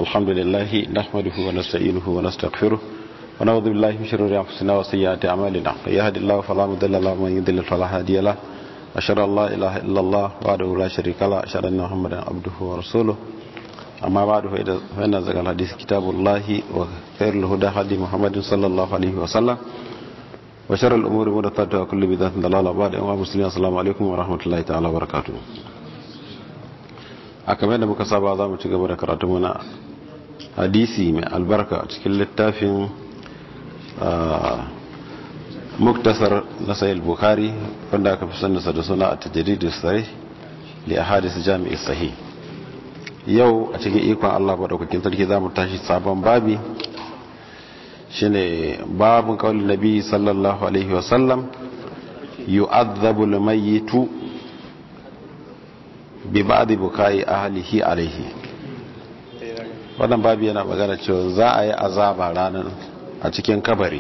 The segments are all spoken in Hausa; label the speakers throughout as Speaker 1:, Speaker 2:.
Speaker 1: الحمد لله نحمده ونستعينه ونستغفره ونعوذ بالله من شرور انفسنا وسيئات اعمالنا من يهد الله فلا مضل له ومن يضلل فلا هادي له اشهد ان لا اله الا الله وحده لا شريك له اشهد ان محمدا عبده ورسوله اما بعد فان ذكر الحديث كتاب الله وخير الهدى هدي محمد صلى الله عليه وسلم وشر الامور محدثاتها وكل بدعه ضلاله بعد ايها المسلمين السلام عليكم ورحمه الله تعالى وبركاته a kamar da muka saba za mu ci gaba da karatu mana hadisi mai albarka a cikin littafin muktasar na sayil bukari wanda aka fi sannasa da suna a tajiridu sare li a hadisi jami'i sahi yau a cikin ikon allah maɗaukakin sarki za mu tashi sabon babi shine babin kawalin nabi sallallahu alaihi wasallam yu'adhabu al-mayyitu bi ba'di bukai ahlihi alaihi wannan babu yana magana cewa za a yi azaba ranar a cikin kabari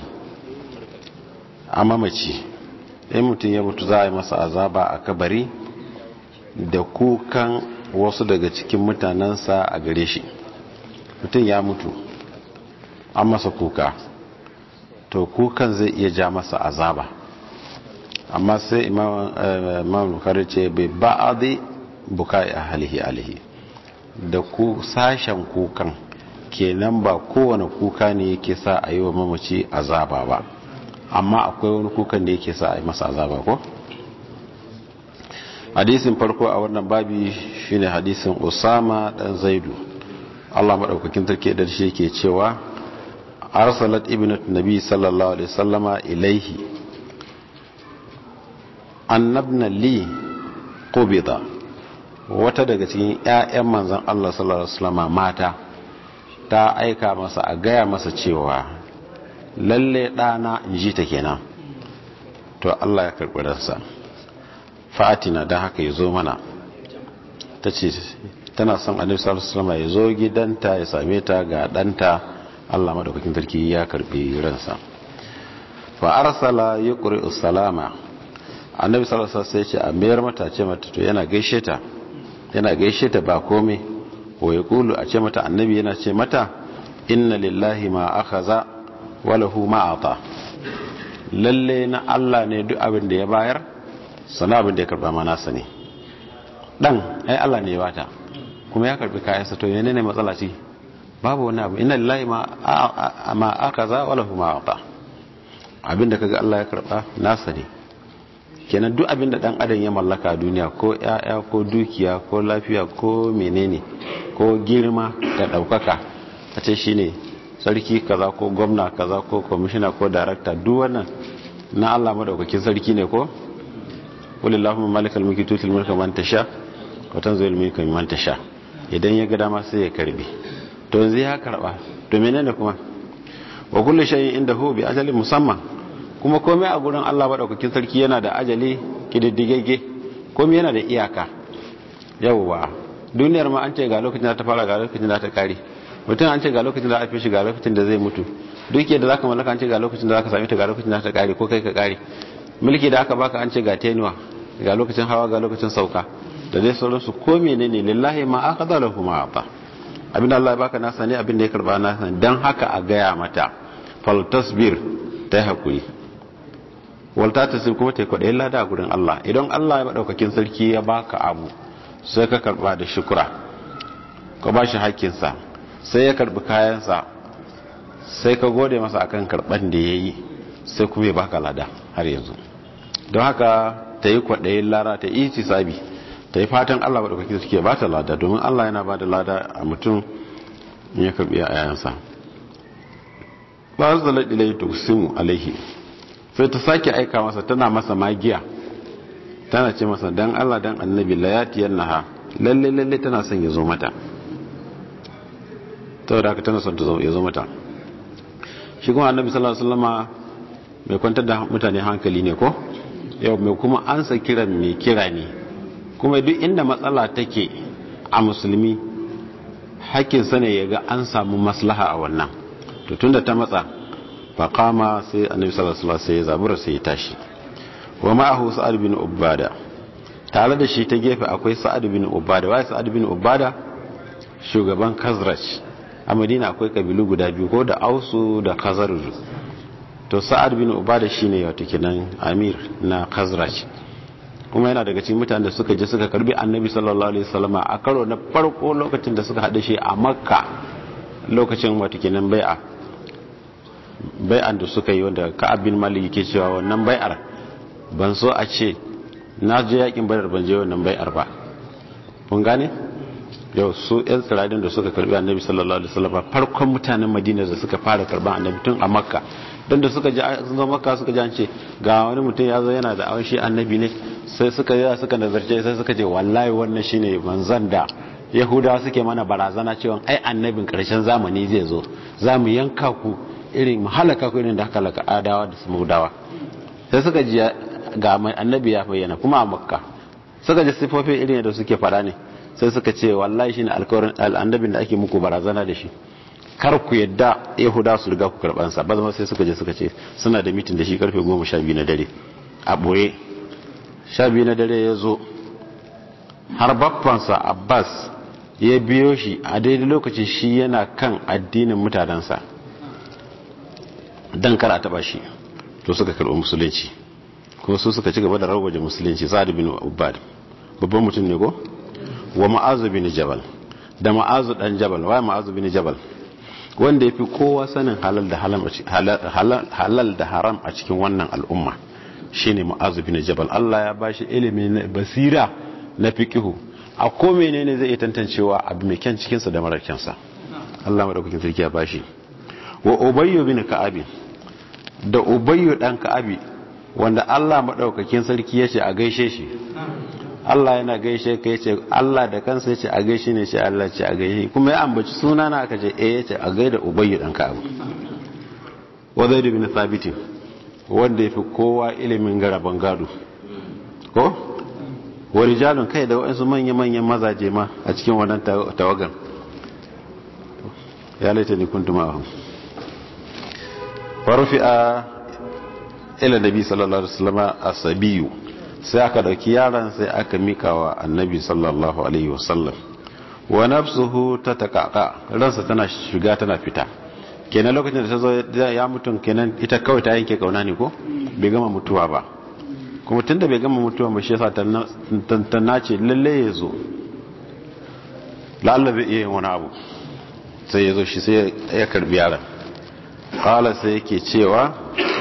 Speaker 1: a mamaci in mutum ya mutu za a yi masa azaba a kabari da kukan wasu daga cikin mutanensa a gare shi mutum ya mutu an masa kuka to kukan zai iya ja masa azaba amma sai imam bukari ce bai ba'adi bukai ahlihi alihi da ku sashen kukan kenan ba kowane kuka ne yake sa a yi wa mamaci azaba ba amma akwai wani kukan da yake sa a yi masa azaba ko hadisin farko a wannan babi shine hadisin usama dan zaidu Allah madaukakin sarki da shi yake cewa arsalat ibnat nabi sallallahu alaihi wasallama ilaihi annabna li qubida wata daga cikin 'ya'yan manzan Allah sallallahu Alaihi wasallama mata ta aika masa a gaya masa cewa lalle ɗana in ji ta kenan to Allah ya karɓi ransa fa'atina don haka ya zo mana ta ce tana son annabi sallallahu Alaihi wasallama ya zo gidanta ya same ta ga ɗanta Allah madaukakin sarki ya karɓi ransa fa arsala yuqri salama annabi sallallahu alaihi wasallam sai ce a mayar mata ce mata to yana gaishe ta yana gaishe ta ba komai wa ya kulu a ce mata annabi yana ce mata inna lillahi ma akhadha wa lahu ma ata lalle na Allah ne duk abin da ya bayar sana abin da ya karba ma nasa ne dan ai Allah ne ya bata kuma ya karbi kayansa to yana ne matsala ce babu wani abu inna lillahi ma ma akhadha wa lahu ma ata abin da kaga Allah ya karba nasa ne kenan duk abin da dan adam ya mallaka a duniya ko yaya ko dukiya ko lafiya ko menene ko girma da daukaka a ce shine sarki kaza ko gwamna kaza ko kwamishina ko darakta duk wannan na Allah madaukakin sarki ne ko walillahu malikal mulki tutil mulka man tasha wa tanzilul mulka man tasha idan ya ga dama sai ya karbi to yanzu ya karba to menene kuma wa kullu shay'in indahu bi ajalin musamman kuma komai a gurin Allah maɗaukakin sarki yana da ajali kididdigegge komai yana da iyaka yawwa duniyar ma an ce ga lokacin da ta fara ga lokacin da ta kare mutum an ce ga lokacin da aka fi shi ga lokacin da zai mutu duke da zaka mallaka an ce ga lokacin da zaka same ta ga lokacin da ta kare ko kai ka kare mulki da aka baka an ce ga tenuwa ga lokacin hawa ga lokacin sauka da dai sauransu ko menene lillahi ma akhadha lahu ma ata abinda Allah ya baka nasa ne abinda ya karba nasa dan haka a gaya mata fal tasbir ta hakuri walta ta sai kuma ta kwaɗayin lada a gurin Allah idan Allah ya maɗaukakin sarki ya baka abu sai ka karɓa da shukura ka ba shi haƙƙinsa sai ya karɓi kayansa sai ka gode masa akan karɓan da ya yi sai kuma ya baka lada har yanzu don haka ta yi kwaɗayin lada ta yi sabi ta yi fatan Allah maɗaukakin sarki ya ba ta lada domin Allah yana ba da lada a mutum in ya karɓi yayansa ba su zalar ilai tuksimu alaihi sai ta sake aika masa tana masa magiya tana ce masa dan Allah dan annabi layatiyar naha lalle lalle tana son ya zo mata ta da haka tana son ya zo mata shi kuma annabi sallallahu alaihi wasallama mai kwantar da mutane hankali ne ko yau mai kuma ansa kiran mai kira ne kuma duk inda matsala take a musulmi hakkin sa ne ya ga an samu maslaha a wannan to tunda ta matsa faƙama sai annabi sallallahu alaihi wasallam sai ya zabura sai ya tashi wa ma'ahu sa'ad bin ubada tare da shi ta gefe akwai sa'ad bin ubada wai sa'ad bin ubada shugaban kazraj a madina akwai kabilu guda biyu ko da ausu da khazaraj to sa'ad bin ubada shine wato kenan amir na khazraj kuma yana daga cikin mutanen da suka je suka karbi annabi sallallahu alaihi wasallama a karo na farko lokacin da suka haɗe shi a makka lokacin wato kenan bai'a bai'an da suka yi wanda ka'ab bin malik yake cewa wannan bai'ar ban so a ce na je yakin badar ban je wannan bai'ar ba kun gane yau su yan tsiradin da suka karbi annabi sallallahu alaihi wasallam farkon mutanen madina da suka fara karban annabi tun a makka don da suka ji sun zo makka suka ji an ce ga wani mutum ya zo yana da awon shi annabi ne sai suka yi suka nazarce sai suka ce wallahi wannan shine manzon da yahudawa suke mana barazana cewa ai annabin karshen zamani zai zo za mu yanka ku irin mu halaka ku irin da haka laka adawa da samudawa sai suka ji ga annabi ya bayyana kuma a makka suka ji sifofin irin da suke fada ne sai suka ce wallahi shine alkawarin annabin da ake muku barazana da shi kar ku yadda yahuda su riga ku karban sa ba zama sai suka je suka ce suna da mitin da shi karfe 12 na dare a boye 12 na dare ya zo har baffansa abbas ya biyo shi a daidai lokacin shi yana kan addinin mutanensa dan kar a taba shi to suka karɓi musulunci kuma su suka ci gaba da rawaje musulunci sa'ad bin ubad babban mutum ne ko wa ma'azu bin jabal da ma'azu dan jabal wa ma'azu bin jabal wanda yafi kowa sanin halal da halal da haram a cikin wannan al'umma shine ma'azu bin jabal Allah ya bashi ilimi na basira na fiqihu a ko menene zai iya tantancewa abu mai kyan cikin sa da marar kyan sa Allah madaukakin sarki ya bashi wa ubayyu bin ka'ab da ubayyu dan ka'abi wanda Allah madaukakin sarki yace a gaishe shi Allah yana gaishe ka yace Allah da kansa yace a gaishe ne shi Allah ce a gaishe kuma ya ambaci suna na aka ce eh yace a gaida ubayyu dan ka abu wa zaid ibn thabit wanda yafi kowa ilimin garaban gado ko wa rijalun kai da wasu manya manyan mazaje ma a cikin wannan tawagan ya laita ni kuntum ma'ahum farfi'a ila nabi sallallahu alaihi wasallam asabiyu sai aka dauki yaron sai aka mika wa annabi sallallahu alaihi wasallam wa nafsuhu tatakaka ransa tana shiga tana fita kenan lokacin da ta zo ya mutum kenan ita kawai ta yanke kauna ne ko bai gama mutuwa ba kuma tunda bai gama mutuwa ba shi yasa ta nace lalle ya zo la'alla zai iya yin wani abu sai ya zo shi sai ya karbi yaron kala sai yake cewa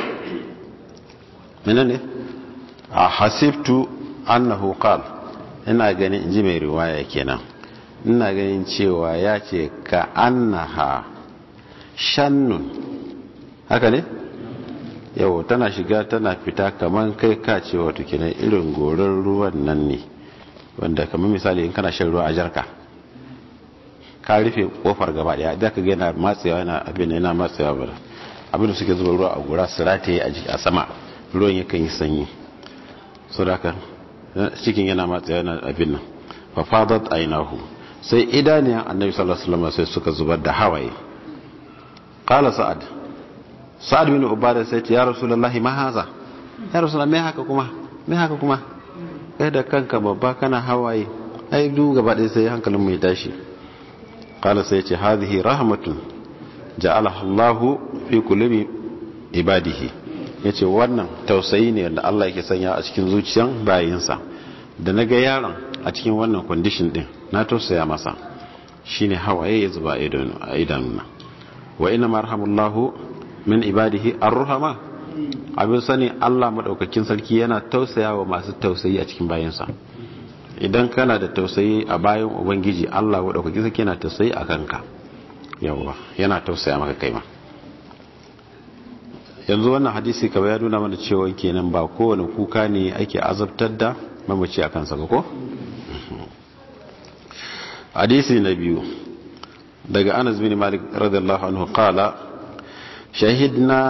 Speaker 1: menene a hasibtu annahu qal ina ganin inji mai riwaya kenan ina ganin cewa ya ce ka annaha shannun haka ne yau tana shiga tana fita kamar kai ka ce wato kenan irin goron ruwan nan ne wanda kamar misali in kana shan ruwa a jarka ka rufe kofar gaba daya da ka ga yana matsewa yana abin yana matsewa ba abin da suke zuba ruwa a gora su rataye a sama ruwan yakan yi sanyi so da haka cikin yana matsa yana abin nan fa fadat ainahu sai idaniyan annabi sallallahu alaihi wasallam sai suka zubar da hawaye qala sa'ad sa'ad bin ubada sai ce ya rasulullahi ma haza ya rasulullahi me haka kuma me haka kuma kai da kanka babba kana hawaye ai du gaba ɗaya sai hankalin mu ya tashi qala sai ce hadhihi rahmatun ja'alaha Allahu fi qulubi ibadihi ya ce wannan tausayi ne da Allah yake sanya a cikin zuciyan bayinsa da na ga yaron a cikin wannan kwandishin din na tausaya masa shine hawaye ya zuba a idanuna wa ina marhamullahu min ibadihi arruhama abin sani Allah madaukakin sarki yana tausaya wa masu tausayi a cikin bayinsa idan kana da tausayi a bayan ubangiji Allah madaukakin sarki yana tausayi a kanka yawa yana tausaya maka kai ma yanzu wannan hadisi kaba ya nuna mana cewa kenan ba kowane kuka ne ake azabtar da mamaci a kansa ba ko? hadisi na biyu daga anas bin malik radiyallahu anhu qala shahidna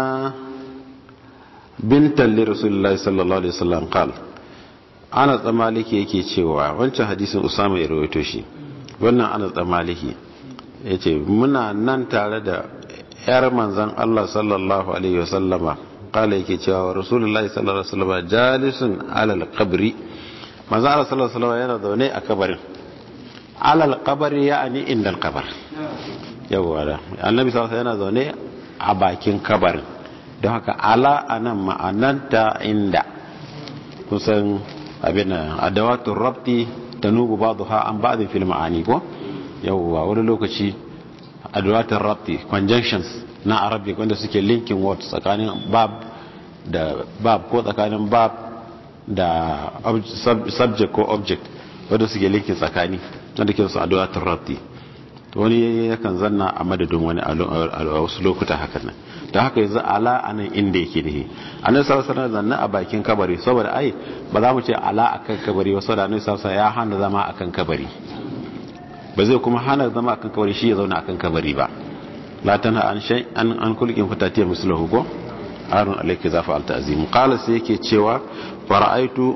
Speaker 1: bintan li rasulullahi sallallahu alaihi wasallam qala anas da maliki yake cewa wancan hadisin usama ya rawaito shi wannan anas da maliki yace muna nan tare da yar manzan Allah sallallahu alaihi wasallama kala yake cewa rasulullahi sallallahu alaihi wasallama jalisun alal qabri manzan Allah sallallahu alaihi wasallama yana zaune a kabarin alal qabri ya'ani indal qabr yawwa da annabi sallallahu yana zaune a bakin kabarin don haka ala anan ma'ananta inda kusan abin adawatun rabti tanubu ba'dha an ba'd fil ma'ani ko yawwa wani lokaci adawatun rabti conjunctions na arabic wanda suke linking words tsakanin bab da bab ko tsakanin bab da subject ko object wanda suke linking tsakani wanda ke su adawatun rabti wani yakan zanna a madadin wani a wasu lokuta hakan nan da haka yanzu ala a nan inda yake da annabi sallallahu alaihi zanna a bakin kabari saboda ai ba za mu ce ala akan kabari ba saboda annabi sallallahu ya hana zama akan kabari ba zai kuma hana zama akan kabari shi ya zauna akan kabari ba la tanha an shay an an kulkin fatatiya muslahu ko arun alayka zafa al ta'zim qala sai yake cewa fara'aitu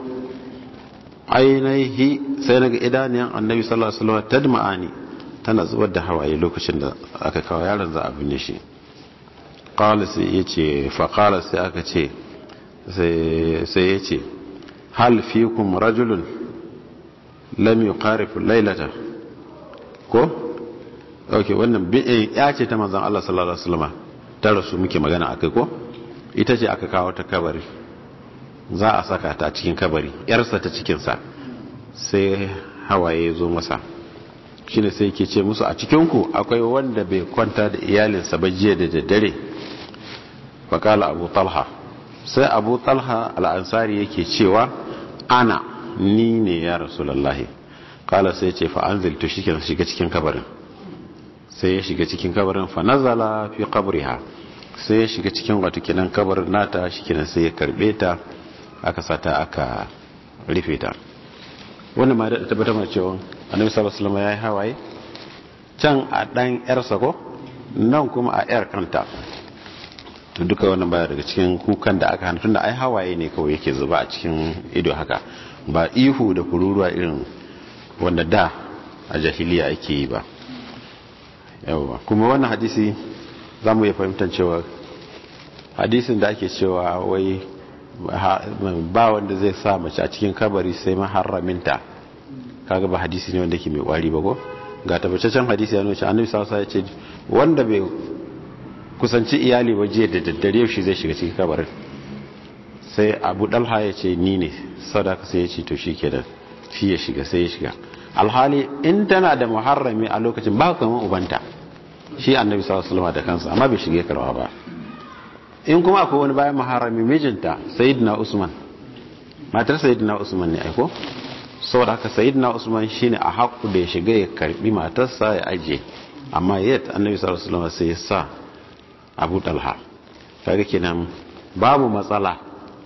Speaker 1: ainihi sai naga idaniyan annabi sallallahu alaihi wasallam tadma'ani tana zubar da hawaye lokacin da aka kawo yaron za a binne shi qala sai yace fa qala sai aka ce sai yace hal fikum rajulun lam yuqarif laylata ko okay wannan ya ce ta manzon Allah sallallahu alaihi wasallam ta rasu muke magana akai ko ita ce aka kawo ta kabari za a saka ta cikin kabari yarsa ta cikin sa sai hawaye zo masa shine sai ke ce musu a cikinku akwai wanda bai kwanta da iyalinsa ba jiya da daddare faƙala abu talha sai abu talha al'ansari yake cewa ana ni ne ya rasulallahi kala sai ce fa'anzil to shike shiga cikin kabarin sai ya shiga cikin kabarin fa nazala fi qabriha sai ya shiga cikin wato kinan kabarin nata shikenan sai ya karbe ta aka sata aka rufe ta wannan ma da tabbatar mana cewa annabi sallallahu alaihi wasallam yayi hawaye can a dan yarsa ko nan kuma a yar kanta to duka wannan baya daga cikin kukan da aka hana tunda ai hawaye ne kawai yake zuba a cikin ido haka ba ihu da kururuwa irin wanda da a jahiliya ake yi ba yawa kuma wannan hadisi za mu iya fahimtar cewa hadisin da ake cewa wai ba wanda zai sa mace a cikin kabari sai maharraminta kaga ba hadisi ne wanda ke mai kwari ba ko ga tabbataccen hadisi ya nuna cewa annabi sallallahu alaihi wasallam ya ce wanda bai kusanci iyali ba jiya da daddare shi zai shiga cikin kabarin sai abu dalha ya ce ni ne sadaka sai ya ce to shi kenan shi ya shiga sai ya shiga alhali in tana da muharrami a lokacin ba kamar ubanta shi annabi sallallahu alaihi wasallam da kansa amma bai shige karwa ba in kuma akwai wani bayan muharrami mijinta sayyidina usman matar sayyidina usman ne aiko saboda haka sayyidina usman shine a haƙu da ya shiga ya karbi matarsa ya ajiye amma yadda annabi sallallahu alaihi wasallam sai ya sa abu talha kaga kenan babu matsala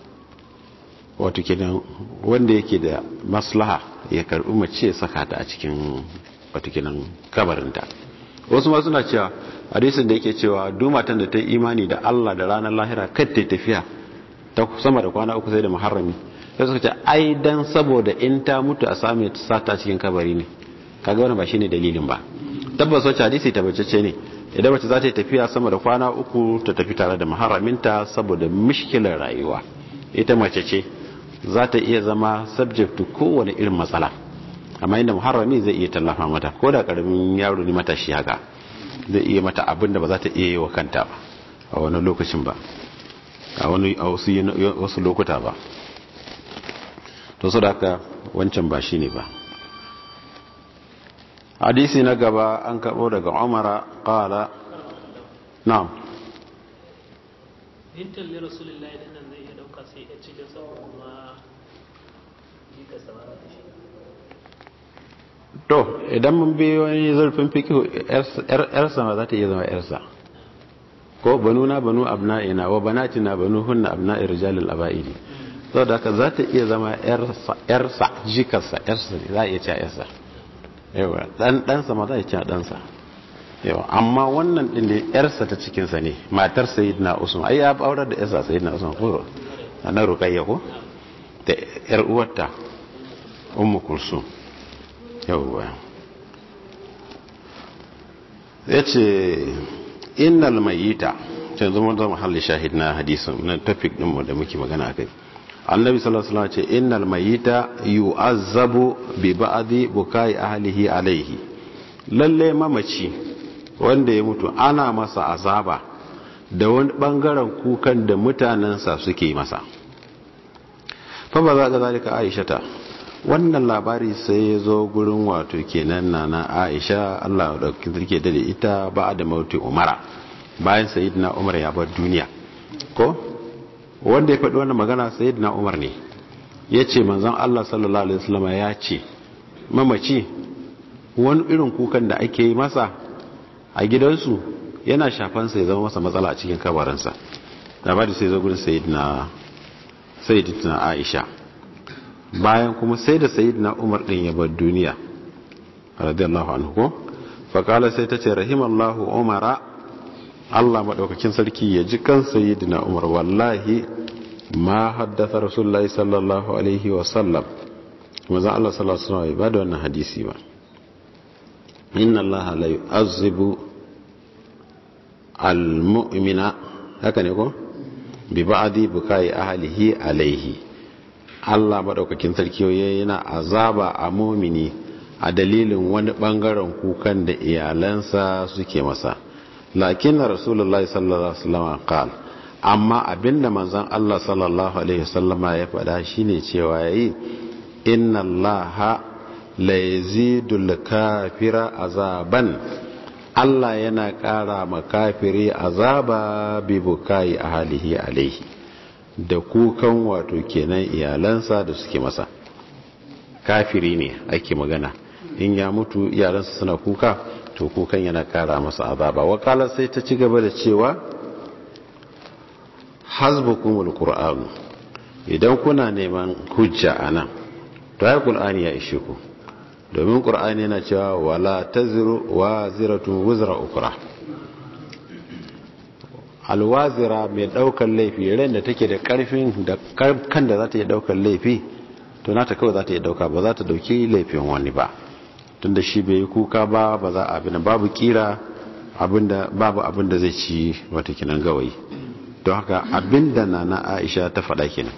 Speaker 1: wato kenan wanda yake da maslaha ya karbi mace ya saka ta a cikin wato kenan kabarinta wasu ma suna cewa hadisin da yake cewa duk matan da ta yi imani da Allah da ranar lahira kar ta tafiya ta sama da kwana uku sai da muharrami sai suka ce ai dan saboda in ta mutu a same ta sata cikin kabari ne kaga wannan ba shine dalilin ba tabbas wacce hadisi tabbacece ne idan mace za ta yi tafiya sama da kwana uku ta tafi tare da maharaminta saboda mishkilar rayuwa ita mace ce za ta iya zama subject to kowane irin matsala amma inda muharrami zai iya tallafa mata ko da karamin yaro ne matashi haka zai iya mata abin da ba za ta iya yi wa kanta ba a wani lokacin ba a wani a wasu lokuta ba to su da haka wancan ba shi ne ba hadisi na gaba an karɓo daga umara ƙala na'am
Speaker 2: hintar da rasulullahi da nan zai iya ɗauka sai ya cikin sauran kuma jika samara da shi
Speaker 1: to idan mun bi wani zurfin fikihu yarsa ma za ta iya zama yarsa ko banu na banu abna'ina wa banatina banu hunna abna'i rijalil aba'idi saboda haka za ta iya zama yarsa jikarsa yarsa ne za a iya cewa yarsa yawa dan ɗansa ma za a cewa ɗansa yawa amma wannan ɗin da yarsa ta cikinsa ne matar sayyidina usman ai ya aurar da yarsa sayyidina usman ko na rukayya ko da yar uwarta ummu kulsum yawwa ya ce innal mayita can zama zama halli shahid na hadisun na tafik ɗinmu da muke magana a kai annabi sallallahu alaihi ce innal mayita yu'azzabu bi ba'di bukai ahlihi alaihi lalle mamaci wanda ya mutu ana masa azaba da wani bangaren kukan da mutanensa suke masa fa ba za ga zalika aisha ta wannan labari sai ya zo gurin wato kenan na na aisha Allah da kirke da ita ba da mauti umara bayan sayyidina umar ya bar duniya ko wanda ya faɗi wannan magana sayyidina umar ne ya ce manzon Allah sallallahu alaihi wasallam ya ce mamaci wani irin kukan da ake yi masa a gidansu yana shafansa ya zama masa matsala a cikin kabarinsa labari sai zo gurin sayyidina sayyidina aisha bayan kuma sai da sayyidina umar din ya bar duniya radiyallahu anhu ko faqala sai tace rahimallahu umara Allah madaukakin sarki ya ji kan sayyidina umar wallahi ma haddatha rasulullahi sallallahu alaihi wa sallam manzo Allah sallallahu alaihi wasallam ba da wannan hadisi ba inna allaha la yu'azzibu al-mu'mina haka ne ko bi ba'di bukai ahlihi alaihi Allah madaukakin sarki yana azaba a mu'mini a dalilin wani bangaren kukan da iyalansa suke masa lakin rasulullahi sallallahu alaihi wasallam qala amma abinda manzon Allah sallallahu alaihi wasallama ya faɗa shine cewa yayi inna allaha la yazidul kafira azaban Allah yana ƙara ma kafiri azaba bi bukai ahlihi alaihi da kukan wato kenan iyalansa da suke masa kafiri ne ake magana in ya mutu iyalansa suna kuka to kukan yana ƙara masa azaba wakala sai ta ci gaba da cewa hasbukumul qur'an idan kuna neman hujja anan to ai qur'ani ya ishe ku domin qur'ani yana cewa wala taziru waziratun wuzra ukra alwazira mai daukar laifi ran da take da karfin da kan da za ta yi daukar laifi to nata kawai za ta yi dauka ba za ta dauki laifin wani ba tunda shi bai yi kuka ba ba za a abin babu kira abinda babu abinda zai ci wata kinan gawayi don haka abinda na na aisha ta faɗa kenan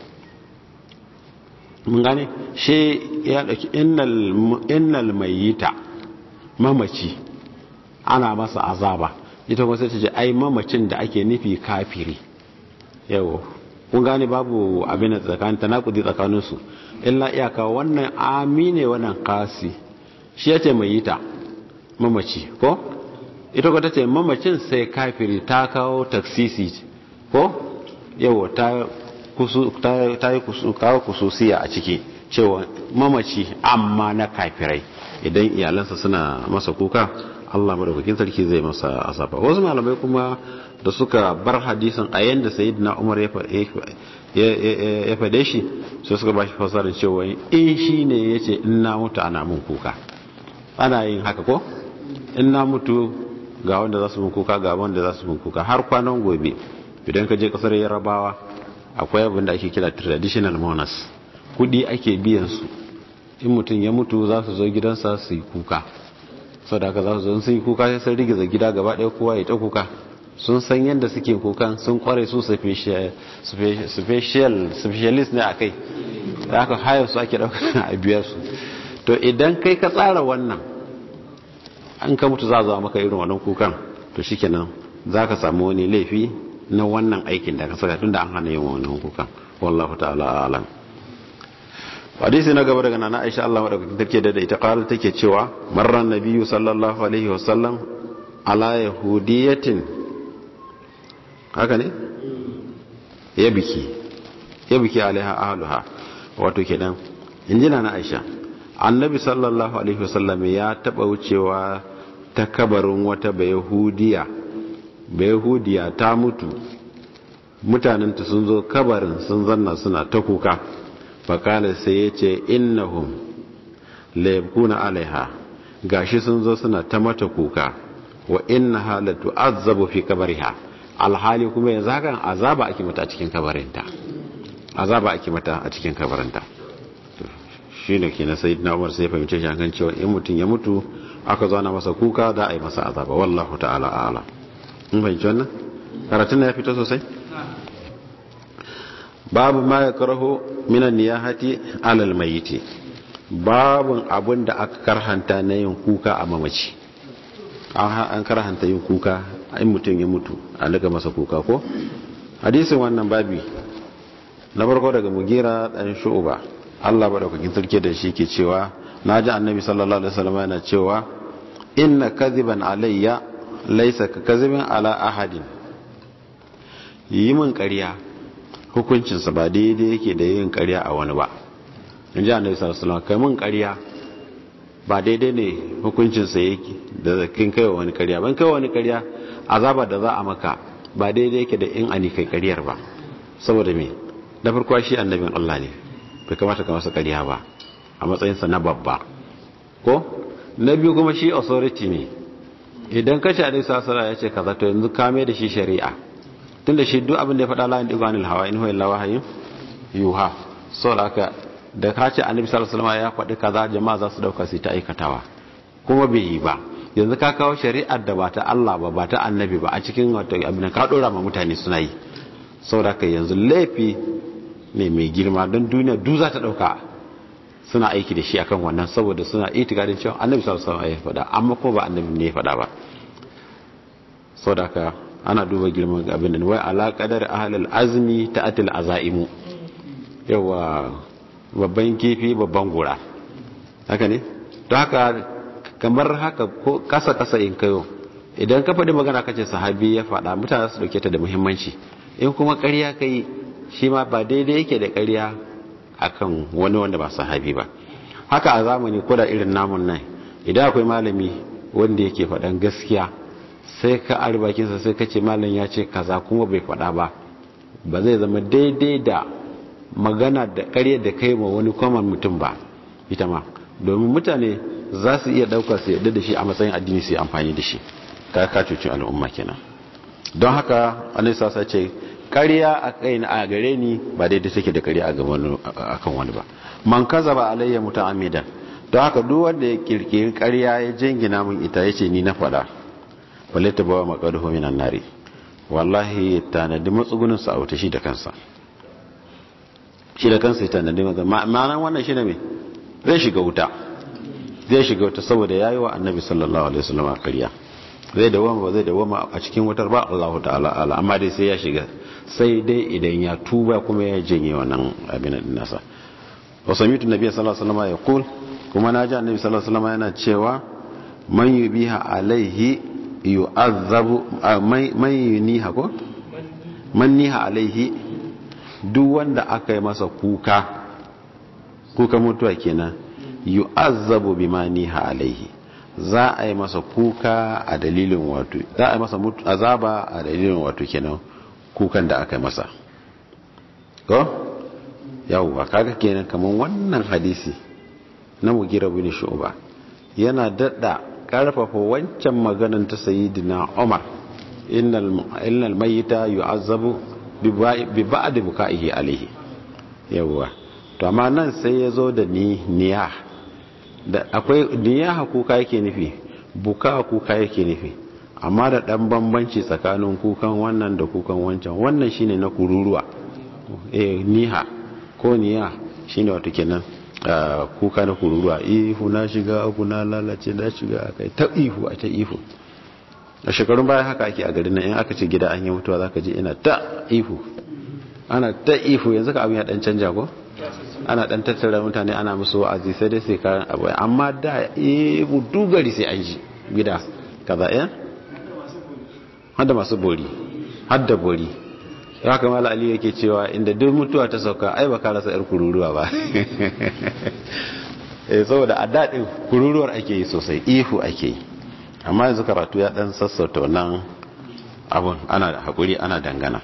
Speaker 1: mun gane shi ya ɗauki innal mayita mamaci ana masa azaba ita kuma sai ta ce ai mamacin da ake nufi kafiri yau kun gane babu abin da tsakanin tanakudi tsakaninsu illa iyaka wannan amine wannan kasi shi ya ce mayita mamaci ko ita kuma ta ce mamacin sai kafiri ta kawo taksisi ko yawo ta yi kawo kususiya a ciki cewa mamaci amma na kafirai idan iyalansa suna masa kuka Allah madaukakin sarki zai masa azaba wasu malamai kuma da suka bar hadisin a yanda sayyidina Umar ya fade shi sai suka bashi fasarin cewa in shi ne yace in na mutu ana mun kuka ana yin haka ko in na mutu ga wanda za su mun kuka ga wanda za su mun kuka har kwanan gobe idan ka je kasar yarabawa akwai abin da ake kira traditional mourners kudi ake biyan su in mutum ya mutu za su zo gidansa su yi kuka sau da aka za su zo sun yi kuka sai sun rigiza gida gaba ɗaya kowa ya ta kuka sun san yadda suke kukan sun kware su specialist ne a kai da aka hayar su ake ɗaukar a biyar su to idan kai ka tsara wannan an ka mutu za a zama maka irin wannan kukan to shikenan za ka samu wani laifi na wannan aikin da ka saka tun da an hana yin wannan kukan wallahu ta'ala alam hadisi na gaba daga nana Aisha Allah madaukakin take da ita qalat take cewa marran nabiyyu sallallahu alaihi wasallam ala yahudiyatin haka ne ya biki ya biki alaiha ahluha wato kenan injina na Aisha annabi sallallahu alaihi wasallam ya taba wucewa ta kabarin wata bayahudiya bayahudiya ta mutu mutanenta sun zo kabarin sun zanna suna ta kuka fakala sai ya ce innahum laibkuna alaiha gashi sun zo suna ta mata kuka wa inna halatu azabu fi kabariha alhali kuma yanzu hakan azaba ake mata a cikin kabarinta azaba ake mata a cikin kabarinta shi ne ke na na umar sai fahimce shi kan cewa in mutum ya mutu aka zo na masa kuka za a yi masa azaba wallahu ta'ala a'ala in fahimci wannan karatun na ya fito sosai babu ma ya karaho minan niyahati alal mayiti babun abin da aka karhanta na yin kuka a mamaci an karhanta yin kuka in mutum ya mutu a daga masa kuka ko hadisin wannan babi na farko daga mugira dan shu'uba Allah madaukakin sarki da shi ke cewa naji annabi sallallahu alaihi wasallam yana cewa inna kadhiban alayya laysa ka kadhibin ala ahadin yi min ƙarya hukuncinsa ba daidai yake da yin ƙarya a wani ba in ji annabi sallallahu alaihi wasallam kai min ƙarya ba daidai ne hukuncinsa yake da kin kai wani ƙarya ban kai wani ƙarya azaba da za a maka ba daidai yake da in ani kai ƙaryar ba saboda me da farko shi annabin Allah ne bai kamata ka masa ƙarya ba a matsayinsa na babba ko na biyu kuma shi authority ne idan ka ce alaihi sallallahu ya ce kaza to yanzu ka mai da shi shari'a tunda shi duk abin da ya faɗa la yandigu anil hawa in huwa illa wahyun yuha saboda haka da ka ce annabi sallallahu alaihi wasallam ya faɗi kaza jama'a za su dauka su ta aikatawa kuma bai yi ba yanzu ka kawo shari'ar da ba ta Allah ba ba ta annabi ba a cikin wato abin ka dora ma mutane suna yi saboda haka yanzu laifi ne mai girma don duniya du za ta dauka suna aiki da shi akan wannan saboda suna itikadin cewa annabi sallallahu alaihi wasallam ya faɗa amma ko ba annabi ne ya faɗa ba saboda haka ana duba girman abin da wai ala qadar ahlul azmi ta'atil azaimu yawa babban kifi babban gora haka ne to haka kamar haka ko kasa kasa in kayo idan ka faɗi magana kace sahabi ya faɗa mutane su dauke ta da muhimmanci in kuma ƙarya kai shi ma ba daidai yake da ƙarya akan wani wanda ba sahabi ba haka a zamani ko da irin namun nan idan akwai malami wanda yake faɗan gaskiya sai ka arbakinsa sai ka ce malam ya ce kaza kuma bai faɗa ba ba zai zama daidai da magana da ƙarya da kai ma wani kwaman mutum ba ita ma domin mutane za su iya ɗaukar su yadda da shi a matsayin addini su yi amfani da shi ka ka cuci al'umma kenan don haka annabi sasa ce ƙarya a kai a gare ni ba daidai take da ƙarya a gaban akan wani ba man kazaba alayya muta'ammidan don haka duk wanda ya kirkiri ƙarya ya jingina min ita yace ni na faɗa balle ta bawa maqaduhu minan nari wallahi tanadi matsugunin sa a wuta shi da kansa shi da kansa ya tanadi maza ma'anan wannan shi ne me zai shiga wuta zai shiga wuta saboda yayi wa annabi sallallahu alaihi wasallam ƙarya zai dawama ba zai dawama a cikin wutar ba Allahu ta'ala ala amma dai sai ya shiga sai dai idan ya tuba kuma ya janye wannan abin din nasa wa samitu nabi sallallahu alaihi wasallam ya kul kuma naji annabi sallallahu alaihi wasallam yana cewa man yubiha alaihi yu'azzabu man yuniha ko man niha alaihi duk wanda aka yi masa kuka kuka mutuwa kenan yu'azzabu bima niha alaihi za a yi masa kuka a dalilin wato za a yi masa azaba a dalilin wato kenan kukan da aka yi masa ko yawwa kaga kenan kaman wannan hadisi na mugira bin shu'ba yana dadda karfafa wancan maganan ta sayyidina Umar innal innal mayyita yu'azzabu bi ba'd buka'ihi alayhi yawwa to amma nan sai yazo da ni niya da akwai niyaha kuka yake nufi buka kuka yake nufi amma da dan bambanci tsakanin kukan wannan da kukan wancan wannan shine na kururuwa eh niha ko niya shine wato kenan kuka na kururuwa ihu na shiga aku na lalace na shiga akai ta ihu a ta ihu a shekarun bayan haka ake a garin nan in aka ce gida an yi mutuwa zaka ji ina ta ihu ana ta ihu yanzu ka abin ya dan canja ko ana dan tattara mutane ana musu wa'azi sai dai sai kayan abu amma da ihu dugari sai an ji gida kaza eh hadda masu bori hadda bori ya kamala ali yake cewa inda duk mutuwa ta sauka ai ba ka rasa yar kururuwa ba eh saboda a daɗin kururuwar ake yi sosai ihu ake yi amma yanzu karatu ya dan sassauta wannan abun ana da hakuri ana dangana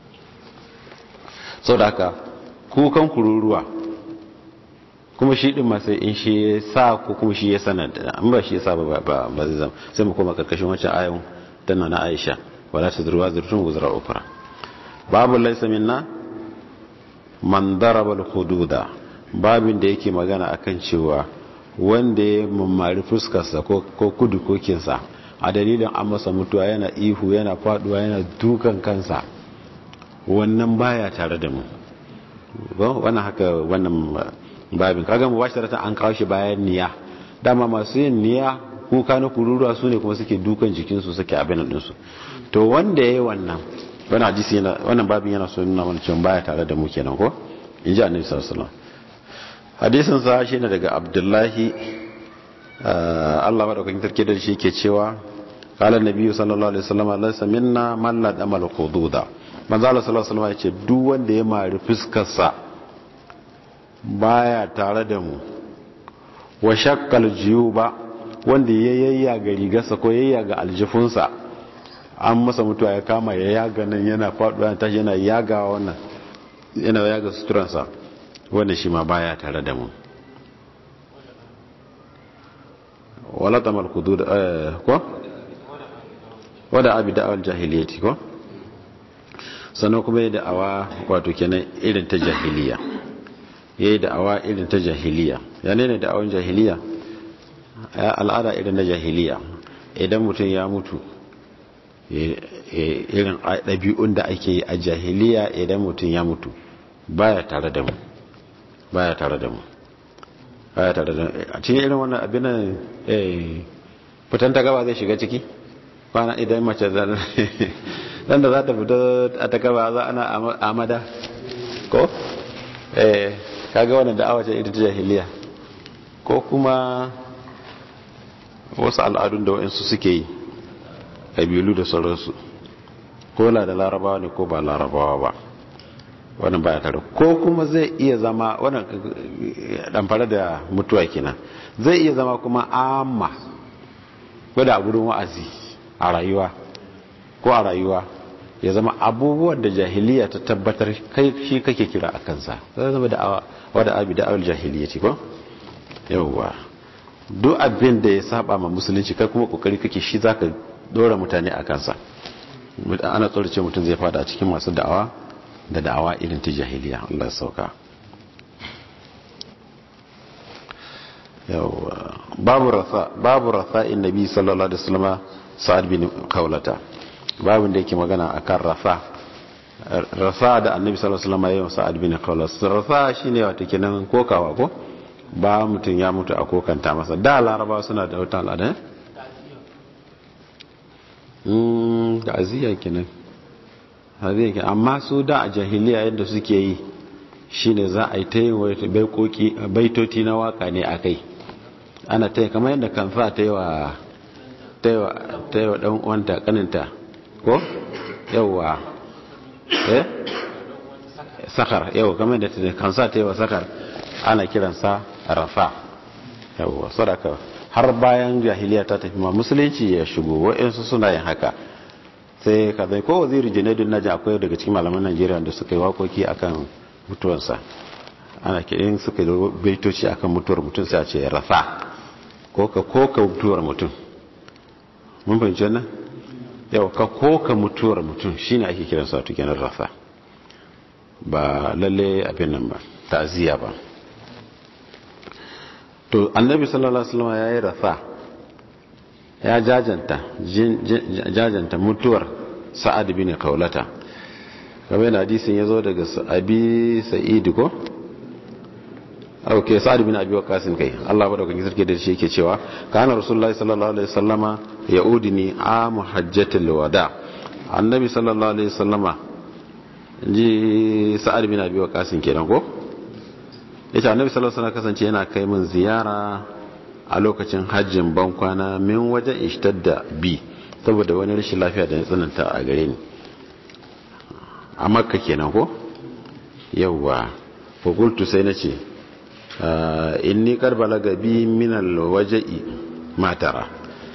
Speaker 1: sau da haka kukan kururuwa kuma shi din sai in shi ya sa ko kuma shi ya sanar da an ba shi ya sa ba ba zai zama sai mu koma karkashin wancan ayon tana na aisha wala ta zurwa zurtun guzura ukura babu laisa minna man daraba al-hududa babin da yake magana akan cewa wanda ya mammari fuskarsa ko kudu kokinsa a dalilin an masa mutuwa yana ihu yana faduwa yana dukan kansa wannan baya tare da mu wannan haka wannan babin kaga mu bashi an kawo shi bayan niya dama masu yin niya kuka na kururuwa su ne kuma suke dukan jikinsu suke abin ɗinsu to wanda ya yi wannan wani hadisi yana wannan babin yana so nuna mana cewa baya tare da mu kenan ko in ji annabi sallallahu alaihi wasallam hadisin sa shine daga abdullahi Allah madaukakin sarki da shi ke cewa qala annabi sallallahu alaihi wasallam laysa minna man la damal qududa manzo Allah sallallahu alaihi wasallam ya ce duk wanda ya mari fuskar sa baya tare da mu wa shakkal jiyuba wanda ya yayya ga rigarsa ko yayya ga aljifunsa an masa mutuwa ya kama ya yaga nan yana faɗuwa ya tashi yana yaga wannan yana yaga suturansa wanda shi ma baya tare da mu wala tamal kudu da ko wada abi da'awar jahiliyyati ko sannan kuma yi da'awa wato kenan irin ta jahiliya ya yi da'awa irin ta jahiliya ya ne da'awan jahiliya al'ada irin na jahiliya idan mutum ya mutu irin ɗabi'un da ake yi a jahiliya idan mutum ya mutu baya tare da mu baya tare da mu baya tare da a cikin irin wannan abin nan fitan ta gaba zai shiga ciki kwana idan mace dan da za ta fito a ta gaba za ana amada ko eh kaga wannan da'awa ce ita ta jahiliya ko kuma wasu al'adun da wa'insu suke yi ƙabilu da sauransu ko na da larabawa ne ko ba larabawa ba wannan baya tare ko kuma zai iya zama wannan ɗamfara da mutuwa kenan zai iya zama kuma amma wadda a gudun wa'azi a rayuwa ko a rayuwa ya zama abubuwan da jahiliya ta tabbatar kai shi kake kira a kansa zai zama da wadda abi da awal jahiliya ce ko yauwa duk abin da ya saba ma musulunci kai kuma kokari kake shi zaka dora mutane a kansa ana tsorace mutum zai fada a cikin masu da'awa da da'awa irin ta jahiliya Allah ya sauka yauwa babu rafa babu rafa innabi sallallahu alaihi wasallam sa'ad bin kaulata babu da yake magana akan rafa rafa da annabi sallallahu alaihi wasallam yayin sa'ad bin kaulata rafa shine wato kenan kokawa ko ba mutum ya mutu a kokanta masa da laraba suna da wata al'ada da aziya kenan aziya kenan amma su da a jahiliya yadda suke yi shine za a yi ta yin baitoti na waka ne a kai ana ta yi kamar yadda kanfa ta yi wa ta yi wa ɗan wanta kaninta ko yauwa eh sakar yau kamar yadda kansa ta yi wa sakar ana kiransa rafa yawwa sadaka har bayan jahiliya ta tafi ma musulunci ya shigo wa'ansu suna yin haka sai ka zai ko waziri junaidu naji akwai daga cikin malaman najeriya da suka yi wakoki akan mutuwarsa ana kirin suka yi baitoci akan mutuwar mutum sai a ce rafa ko ka koka mutuwar mutum mun fahimci wannan yau ka koka mutuwar mutum shine ake kiransa wato kenan rafa ba lalle abin nan ba ta'aziyya ba to annabi sallallahu alaihi wasallam yayi rafa ya jajanta jajanta mutuwar sa'ad bin kaulata kamar yana hadisin yazo daga abi sa'id ko okay sa'ad bin abi waqas kai Allah ba dauka sarki da shi yake cewa kana rasulullahi sallallahu alaihi wasallama yaudini am hajjatul wada annabi sallallahu alaihi wasallama ji sa'ad bin abi waqas kenan ko yace annabi sallallahu alaihi wasallam kasance yana kai min ziyara a lokacin hajjin ban kwana min wajen ishtadda bi saboda wani rashin lafiya da ya tsananta a gare ni a makka kenan ko yawwa ko qultu sai nace inni qad balaga bi min alwaja'i matara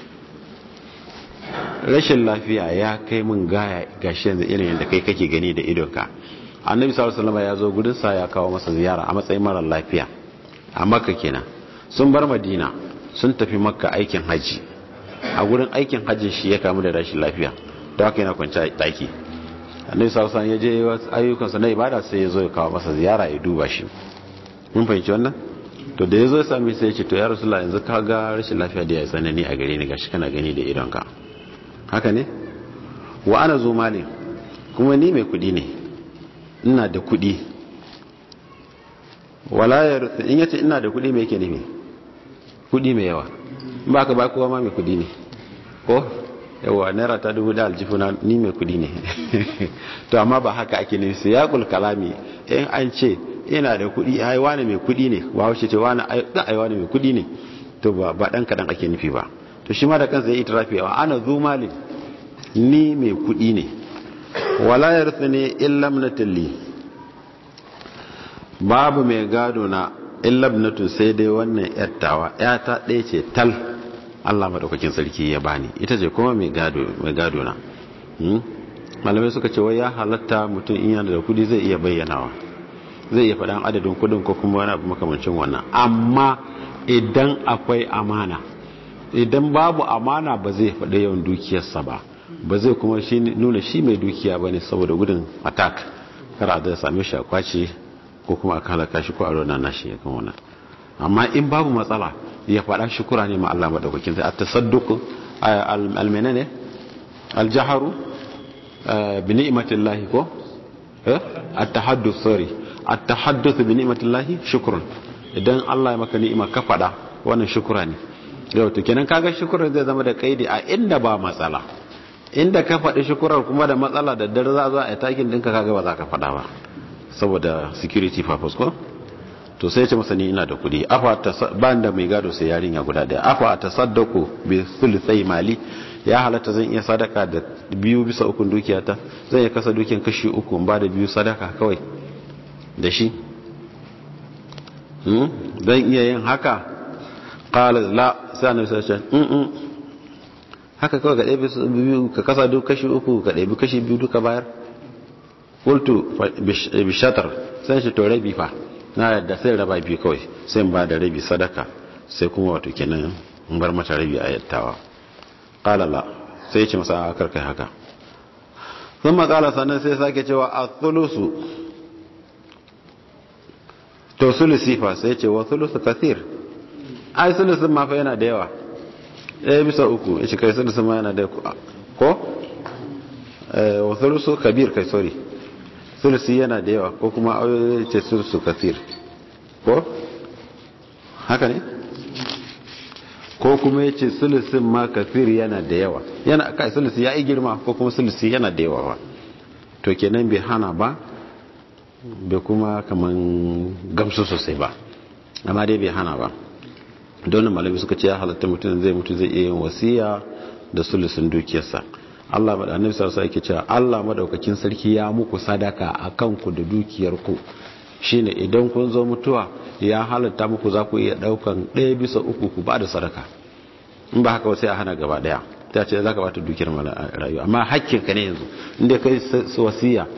Speaker 1: rashin lafiya ya kai min gaya gashi yanzu irin yadda kai kake gani da idonka annabi sallallahu alaihi wasallam ya zo gudun sa ya kawo masa ziyara a matsayin mara lafiya a makka kenan sun bar madina sun tafi makka aikin haji a gurin aikin hajjin shi ya kamu da rashin lafiya da haka yana kwanci a daki annabi sallallahu alaihi wasallam ya je ayyukan sa na ibada sai ya zo ya kawo masa ziyara ya duba shi mun fahimci wannan to da ya zo ya sami sai ya ce to ya rasulullah yanzu ka ga rashin lafiya da ya tsanani a gare ni gashi kana gani da idonka haka ne wa ana zo malin kuma ni mai kudi ne ina da kudi wala ya in yace ina da kudi mai yake nufi kudi mai yawa ba ka ba kowa ma mai kudi ne ko yawa naira ta dubu da aljifuna ni mai kudi ne to amma ba haka ake nufi sai ya kalami in an ce ina da kudi ai wani mai kudi ne ba wace ce wani ai wani mai kudi ne to ba ba dan kadan ake nufi ba to shi ma da kansa ya itirafi wa ana zu malin ni mai kudi ne wala yarthani illa ibnatilli babu mai gado na illa ibnatu sai dai wannan yattawa yata ɗaya ce tal Allah madaukakin sarki ya bani ita ce kuma mai gado mai gado na malamai suka ce wai ya halatta mutum in yana da kudi zai iya bayyanawa zai iya faɗan adadin kudin ko kuma wani abu makamancin wannan amma idan akwai amana idan babu amana ba zai faɗi yawan dukiyarsa ba ba zai kuma shi nuna shi mai dukiya ba ne saboda gudun attack kar a zai same shi a kwace ko kuma a halaka shi ko a rona nashi ya kan wannan amma in babu matsala ya faɗa shukura ne ma Allah madaukakin sai at-tasadduq al-menene ne al-jaharu bi ni'matillahi ko eh at-tahadduth sorry at-tahadduth bi ni'matillahi shukrun idan Allah ya maka ni'ima ka faɗa wannan shukura ne yau to kenan kaga shukurar zai zama da kaidi a inda ba matsala inda ka faɗi shukurar kuma da matsala da dare za zo a takin ɗinka kaga ba za ka faɗa ba saboda security purpose ko to sai ya ce masa ni ina da kuɗi afa ta ban da mai gado sai yarinya guda ɗaya afa ta saddaku bi thuluthai mali ya halatta zan iya sadaka da biyu bisa uku dukiyata zan iya kasa dukiyan kashi uku ba da biyu sadaka kawai da shi zan iya yin haka qala la sai annabi sai ya ce haka kawai ka ɗebi biyu ka kasa duk kashi uku ka ɗebi kashi biyu duka bayar kultu bishatar sai shi to rabi fa na yadda sai raba biyu kawai sai ba da rabi sadaka sai kuma wato kenan in bar mata rabi a yattawa kalala sai ce masa a karkai haka sun makala sannan sai sake cewa a thulusu to sulusi fa sai ce wa thulusu kathir ai sulusun ma fa yana da yawa ɗaya bisa uku ya ce kai sulusun ma yana da ko wa thulusu kabir kai sorry sulusi yana da yawa ko kuma ayoyi ce sulusu kathir ko haka ne ko kuma ya ce sulusin ma kathir yana da yawa yana kai sulusi ya yi girma ko kuma sulusi yana da yawa ba to kenan bai hana ba bai kuma kaman gamsu sosai ba amma dai bai hana ba don malami suka ce ya halatta mutum zai mutu zai iya yin wasiya da sulusin dukiyarsa Allah annabi sallallahu alaihi cewa Allah madaukakin sarki ya muku sadaka akan ku da dukiyarku shine idan kun zo mutuwa ya halatta muku za ku iya daukan ɗaya bisa uku ku ba da sadaka in ba haka sai a hana gaba daya ta ce za ka bata dukiyar rayuwa amma hakkin ka ne yanzu inda kai wasiya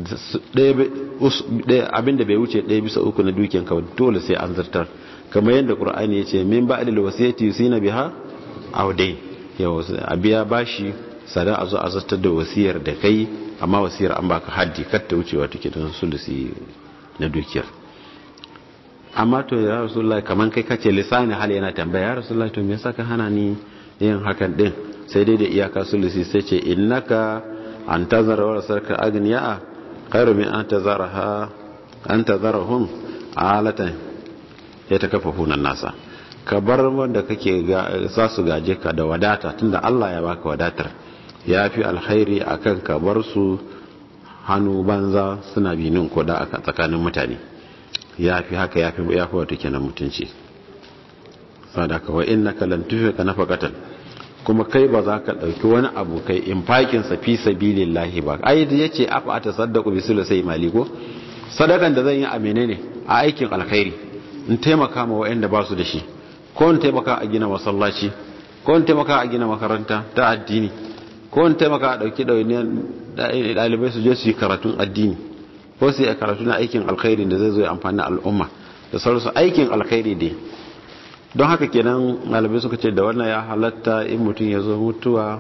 Speaker 1: abinda bai wuce ɗaya bisa uku na dukiyar ka dole sai an zartar kamar yadda qur'ani ya ce min ba'dil wasiyati yusina biha aw dai yau a biya bashi sada a zo a zartar da wasiyar da kai amma wasiyar an baka haddi kar ta wucewa take don sulusi na dukiyar amma to ya rasulullah kaman kai kace lisani hal yana tambaya ya rasulullah to me yasa ka hana ni yin hakan din sai dai da iyaka sulusi sai ce innaka an tazara wa sarka agniya khairu min an tazaraha an tazarahum alatan ya takafafuna nasa ka bar wanda kake za su gaje ka da wadata tunda Allah ya baka wadatar ya fi alkhairi akan ka bar su hannu banza suna binin koda a tsakanin mutane ya fi haka ya fi ya fi wata kenan mutunci sadaka wa innaka lan tufika nafaqatan kuma kai ba za ka dauki wani abu kai infakin sa fi sabilillahi ba ai da yace afa atasaddaqu bi sulusai mali ko sadakan da zan yi a menene a aikin alkhairi in taimaka ma waɗanda ba su da shi ko in taimaka a gina masallaci ko in taimaka a gina makaranta ta addini ko in taimaka a ɗauki ɗalibai su je su yi karatun addini ko su yi karatu na aikin alkhairi da zai zo ya amfani al'umma da sauransu aikin alkhairi dai don haka kenan ɗalibai suka ce da wannan ya halatta in mutum ya zo mutuwa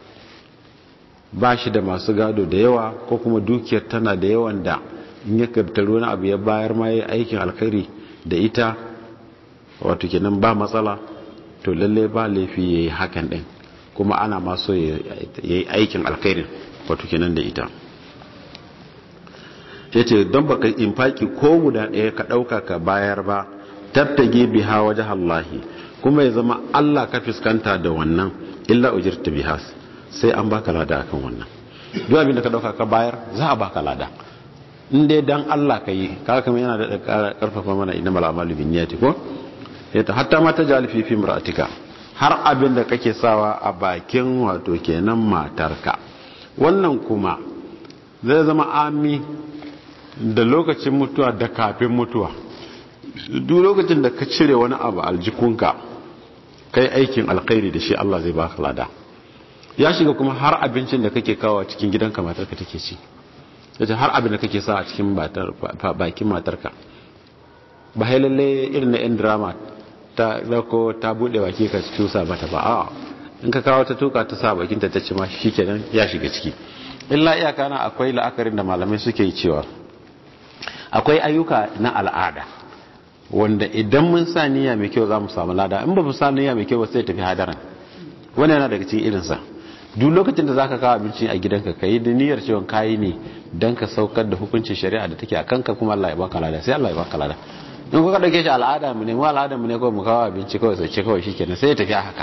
Speaker 1: ba shi da masu gado da yawa ko kuma dukiyar tana da yawan da in ya kartaru wani abu ya bayar ma ya aikin alkhairi da ita wato kenan ba matsala to lalle ba laifi ya yi hakan ɗin kuma ana maso ya yi aikin alkhairin wato kenan da ita ya ce don baka infaki ko guda ɗaya ka ɗauka ka bayar ba tattage biha waje Allahi kuma ya zama Allah ka fuskanta da wannan illa ujirta bihas sai an baka lada akan wannan duk abin da ka dauka ka bayar za a baka lada in dai dan Allah ka yi kaga kamar yana da karfafa mana inna mal amalu bin niyyati ko yata hatta ma ta jali fi fimratika har abin da kake sawa a bakin wato kenan matarka wannan kuma zai zama ami da lokacin mutuwa da kafin mutuwa duk lokacin da ka cire wani abu aljikunka kai aikin alkhairi da shi Allah zai baka lada ya shiga kuma har abincin da kake kawo cikin gidanka matarka take ci yace har abin da kake sa a cikin bakin matarka ba hai lalle irin na yan drama ta dauko ta bude baki ka cusa mata ba a in ka kawo ta tuka ta sa bakin ta tace ma shikenan ya shiga ciki illa iyaka na akwai la'akarin da malamai suke yi cewa akwai ayyuka na al'ada wanda idan mun sa niyya mai kyau za mu samu lada in ba mu sa niyya mai kyau ba sai tafi hadaran wani yana daga cikin irinsa duk lokacin da zaka kawo abinci a gidanka ka yi da niyyar cewa kayi ne don ka saukar da hukuncin shari'a da take a kanka kuma Allah ya baka lada sai Allah ya baka lada in kuka dauke shi al'ada mu ne mu al'ada mu ne kawai mu kawo abinci kawai sai ce kawai shikenan sai ya tafi haka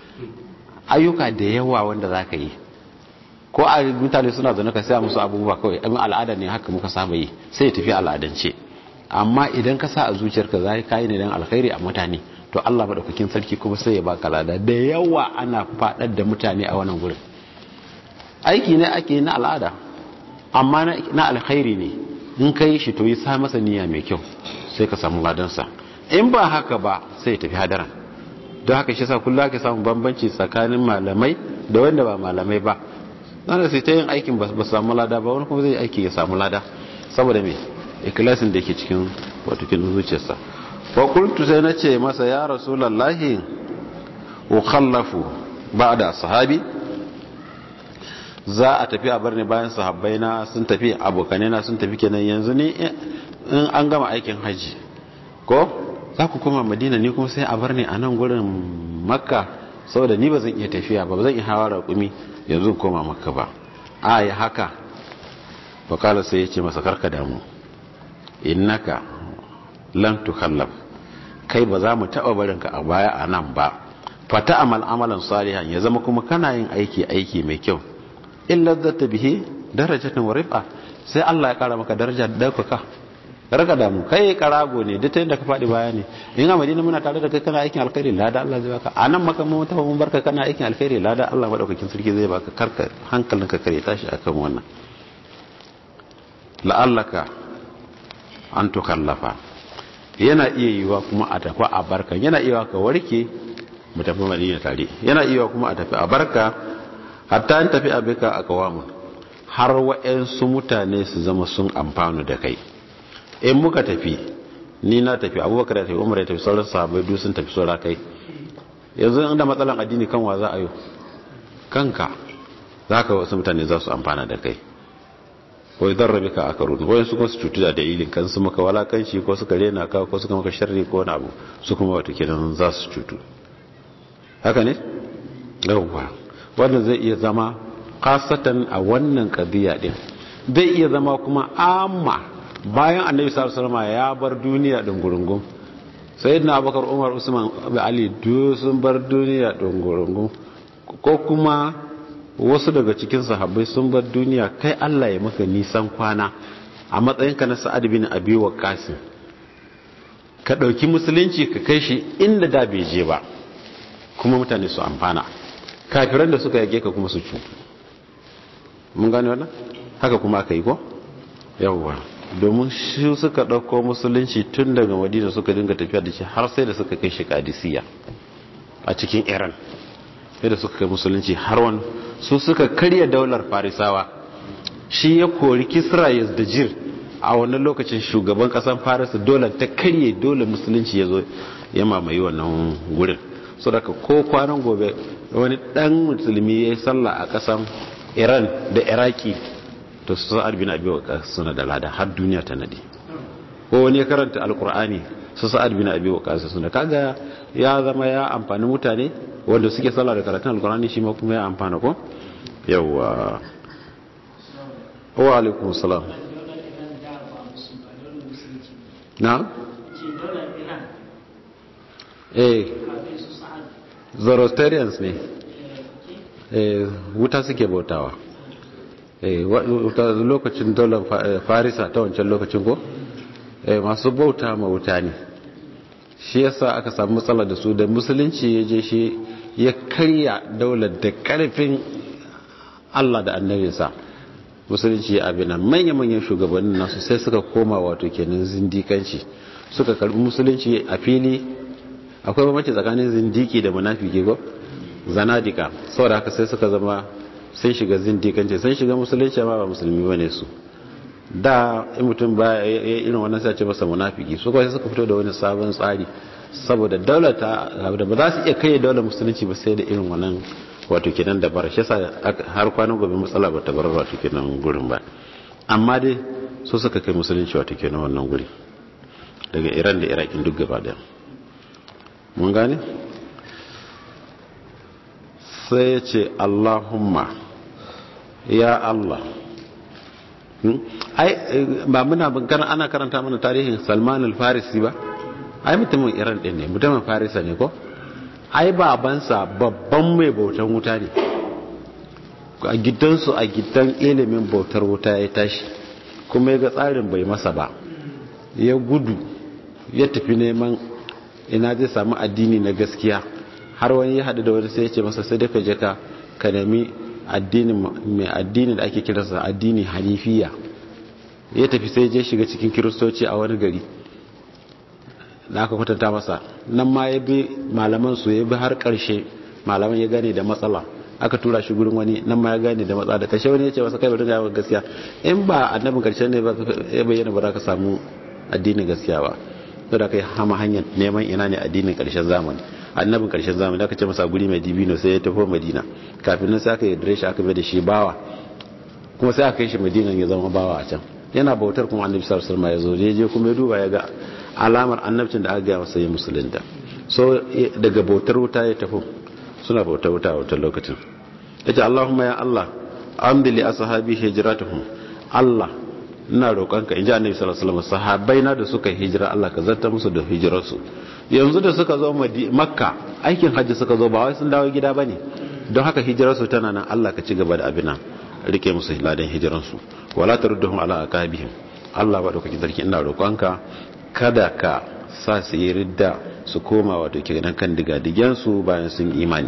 Speaker 1: ayyuka da yawa wanda zaka yi ko a mutane suna zaune ka sai musu abubuwa kawai abin al'ada ne haka muka saba yi sai ya tafi al'adance amma idan ka sa a zuciyarka za ka yi ne don alkhairi a mutane to Allah madaukakin sarki kuma sai ya baka lada da yawa ana fadar da mutane a wannan gurin aiki ne ake na al'ada amma na alkhairi ne in ka yi shi to yi sa masa niyya mai kyau sai ka samu ladansa in ba haka ba sai ya tafi hadaran don haka shi sa kullum ake samun bambanci tsakanin malamai da wanda ba malamai ba wanda sai ta yin aikin ba su samu lada ba wani kuma zai aiki ya samu lada saboda me ikilasin da ke cikin watakin zuciyarsa wa kultu sai na ce masa ya rasulallahi ukhallafu ba da sahabi za a tafi a bar ni bayan sahabbai na sun tafi abokanai na sun tafi kenan yanzu ne in an gama aikin haji ko za ku koma madina ni kuma sai a bar ni a nan gurin makka saboda ni ba zan iya tafiya ba ba zan iya hawa raƙumi yanzu koma makka ba a yi haka bakala sai ya ce masa karka damu innaka lan tukallaf kai ba za mu taɓa barinka a baya a nan ba fata amal amalan salihan ya zama kuma kana yin aiki aiki mai kyau illa zata bihi darajatan wa rifa sai Allah ya kara maka daraja da daukaka raka damu kai karago ne duk inda ka faɗi baya ne in a madina muna tare da kai kana aikin alkhairi lada Allah zai baka a nan maka mun tafi mun barka kana aikin alkhairi lada Allah madaukakin sarki zai baka karka hankalinka kare tashi akan wannan la'allaka an tukallafa yana iya yiwa kuma a tafi a barka yana iya ka warke mu tafi madina tare yana iya kuma a tafi a barka hatta an tafi a bika a kawamun har wa'yansu mutane su zama sun amfanu da kai in muka tafi ni na tafi abubakar ya tafi umar ya tafi sauran sahabai duk sun tafi saura kai yanzu inda matsalan addini kan wa za a yi kanka za ka wasu mutane za su amfana da kai ko idan rabi ka aka rudu wayan su kuma su cutu da dalilin kan su maka walakanci ko suka rena ka ko suka maka sharri ko wani abu su kuma wata kenan za su cutu haka ne yawwa wanda zai iya zama kasatan a wannan kadiya din zai iya zama kuma amma bayan annabi sallallahu alaihi wasallam ya bar duniya din gurungun sayyidina abubakar umar usman ali duk sun bar duniya din gurungun ko kuma wasu daga cikin sahabbai sun bar duniya kai Allah ya maka nisan kwana a matsayinka na sa'ad bin abi waqqas ka dauki musulunci ka kai shi inda da bai je ba kuma mutane su amfana kafiran da suka yage ka kuma su cutu mun gane wannan haka kuma aka yi ko yawwa domin shi suka ɗauko musulunci tun daga madina suka dinga tafiya da shi har sai da suka kai shi kadisiya a cikin iran sai da suka kai musulunci har wani su suka karya daular farisawa shi ya kori kisra da jir a wannan lokacin shugaban kasan farisa dole ta karye dole musulunci ya zo ya mamaye wannan gurin so daga ko kwanan gobe wani dan musulmi ya yi sallah a kasan iran da iraki to su sa'ad bin abi waqas suna da lada har duniya ta nade ko wani ya karanta alqur'ani su sa'ad bin abi waqas suna kaga ya zama ya amfani mutane wanda suke sallah da karatun alqur'ani shi ma kuma ya amfana ko yawa wa alaikum salam na eh zoroastrians ne wuta suke bautawa lokacin daular farisa ta wancan lokacin ko masu bauta ma wuta ne shi yasa aka samu matsala da su da musulunci ya je shi ya karya daular da karfin allah da annabinsa musulunci ya abina manya-manyan shugabannin nasu sai suka koma wato kenan zindikanci suka karbi musulunci a fili akwai bambanci tsakanin zindiki da munafiki ko zanadika saboda haka sai suka zama sun shiga zindikanci sun shiga musulunci amma ba musulmi bane su da in mutum ba irin wannan sai ce masa munafiki su kawai suka fito da wani sabon tsari saboda daular ta da ba za su iya kai daular musulunci ba sai da irin wannan wato kenan da bar shi har kwanan gobe matsala ba ta bar wato kenan gurin ba amma dai su suka kai musulunci wato kenan wannan guri daga iran da irakin duk gaba daya mun gane sai ya ce allahumma ya allah ai ba muna kana ana karanta mana tarihin salman al-farisi ba ai mutumin iran din ne mutumin farisa ne ko ai babansa babban mai bautan wuta ne a gidansu a gidan ilimin bautar wuta ya tashi kuma ya ga tsarin bai masa ba ya gudu ya tafi neman ina zai samu addini na gaskiya har wani ya haɗu da wani sai ya ce masa sai daga jaka ka nemi mai addini da ake kiransa addini hanifiya ya tafi sai je shiga cikin kiristoci a wani gari da aka kwatanta masa nan ma ya bi malaman su ya bi har karshe malaman ya gane da matsala aka tura shi gurin wani nan ma ya gane da matsala da kashe wani ya ce masa kai bari ga gaskiya in ba annabin karshe ne ba ya bayyana ba za ka samu addinin gaskiya ba to da kai hama hanyar neman ina ne addinin karshen zamani annabin karshen zamani da aka ce masa guri mai dibino sai ya tafi madina kafin nan sai aka yi shi aka bai da shi bawa kuma sai aka kai shi madina ya zama bawa a can yana bautar kuma annabi sallallahu alaihi wasallam ya zo je kuma ya duba ya ga alamar annabcin da aka gaya masa ya musulunta so daga bautar wuta ya tafi suna bautar wuta a wutar lokacin yace Allahumma ya Allah amdi li ashabi hijratuhum Allah ina roƙonka inji annabi sallallahu alaihi wasallam sahabbai na da suka hijira Allah ka zanta musu da hijirarsu yanzu da suka zo makka aikin hajji suka zo ba wai sun dawo gida bane don haka hijirarsu tana nan Allah ka ci gaba da abina rike musu ladan hijiransu wala tarudduhum ala aqabihim Allah ba dauki sarki ina roƙonka kada ka sa su yi ridda su koma wato kenan kan digadigensu bayan sun imani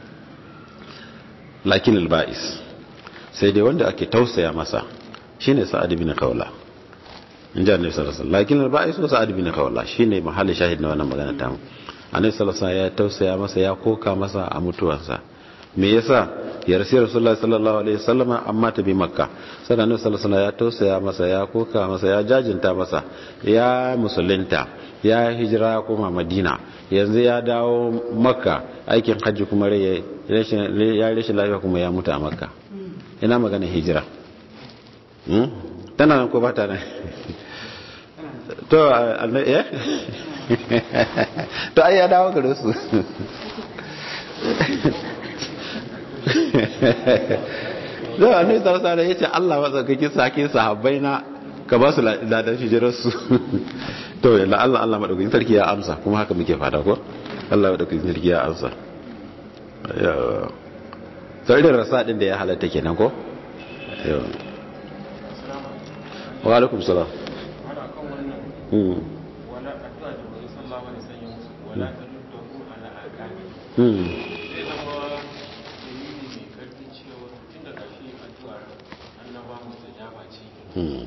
Speaker 1: lakin alba'is sai dai wanda ake tausaya masa shine sa'ad bin khawla in ji annabi sallallahu alaihi wasallam lakin alba'is wa sa'ad bin khawla shine mahallin shahid na wannan magana ta mu annabi sallallahu alaihi wasallam ya tausaya masa ya koka masa a mutuwarsa me yasa ya rasu rasulullahi sallallahu alaihi wasallam amma ta bi makka sai annabi sallallahu alaihi wasallam ya tausaya masa ya koka masa ya jajinta masa ya musulunta ya hijira ya koma madina yanzu ya dawo makka aikin hajji kuma ya rashin lafiya kuma ya mutu a makka ina magana hijira tana nan ko ba ta nan to eh to ai ya dawo gare su zai annabi sallallahu alaihi yace Allah matsakakin sake sahabbai na ka ba su ladan hijirar su to la Allah Allah madaukakin sarki ya amsa kuma haka muke fada ko Allah madaukakin sarki ya amsa sai da rasa din da ya halatta kenan ko wa alaikum salam Hmm. Hmm.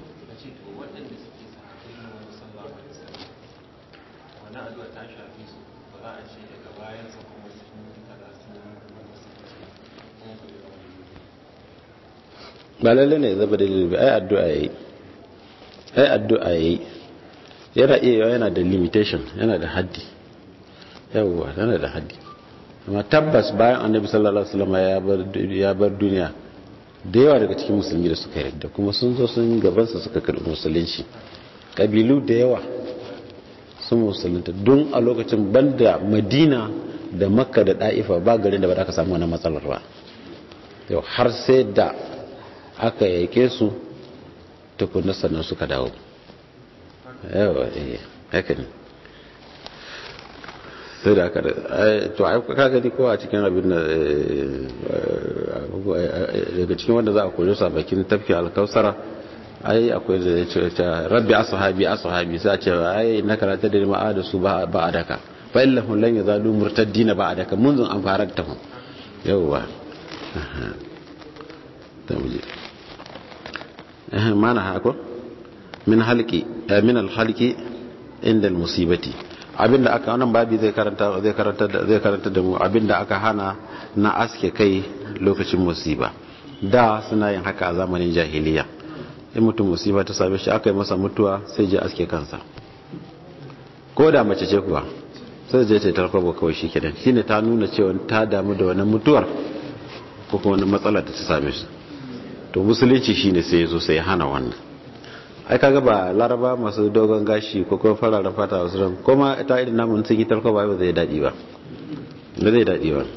Speaker 1: ba lalle ne zaba dalili ba ai addu'a yayi ai addu'a yayi yana iya yana da limitation yana da haddi yawwa yana da haddi amma tabbas bayan annabi sallallahu alaihi wasallam ya bar ya bar duniya da yawa daga cikin musulmi da suka yarda kuma sun zo sun gaban su suka karbi musulunci kabilu da yawa sun musulunta don a lokacin banda madina da makka da da'ifa ba garin da ba za ka samu wani matsalar ba yau har sai da aka yake su tukunna sannan suka dawo yawa eh haka ne sai da aka to ai ka gani ko a cikin abin da daga cikin wanda za a koyo sa bakin tafki alkausara ai akwai da ya ce rabbi ashabi ashabi sai a ce ai na karata da ma'a da su ba a daka fa illahum lan yazalu murtaddina ba a daka munzun an fara ta mu yawwa ta muje eh mana hako min halqi min al halqi inda al musibati abinda aka wannan babi zai karanta zai karanta zai karanta da mu abinda aka hana na aske kai lokacin musiba da suna yin haka a zamanin jahiliya in mutum musiba ta same shi aka yi masa mutuwa sai je aske kansa ko da mace ce kuwa sai je ta tarkwabo kawai shi kenan shine ta nuna cewa ta damu da wani mutuwar ko kuma wani matsala da ta same shi to musulunci shine sai ya zo sai ya hana wannan ai kaga ba laraba masu dogon gashi ko kuma fararen fata wasu ran kuma ta irin namun sun yi tarko ba zai daɗi ba ba zai daɗi ba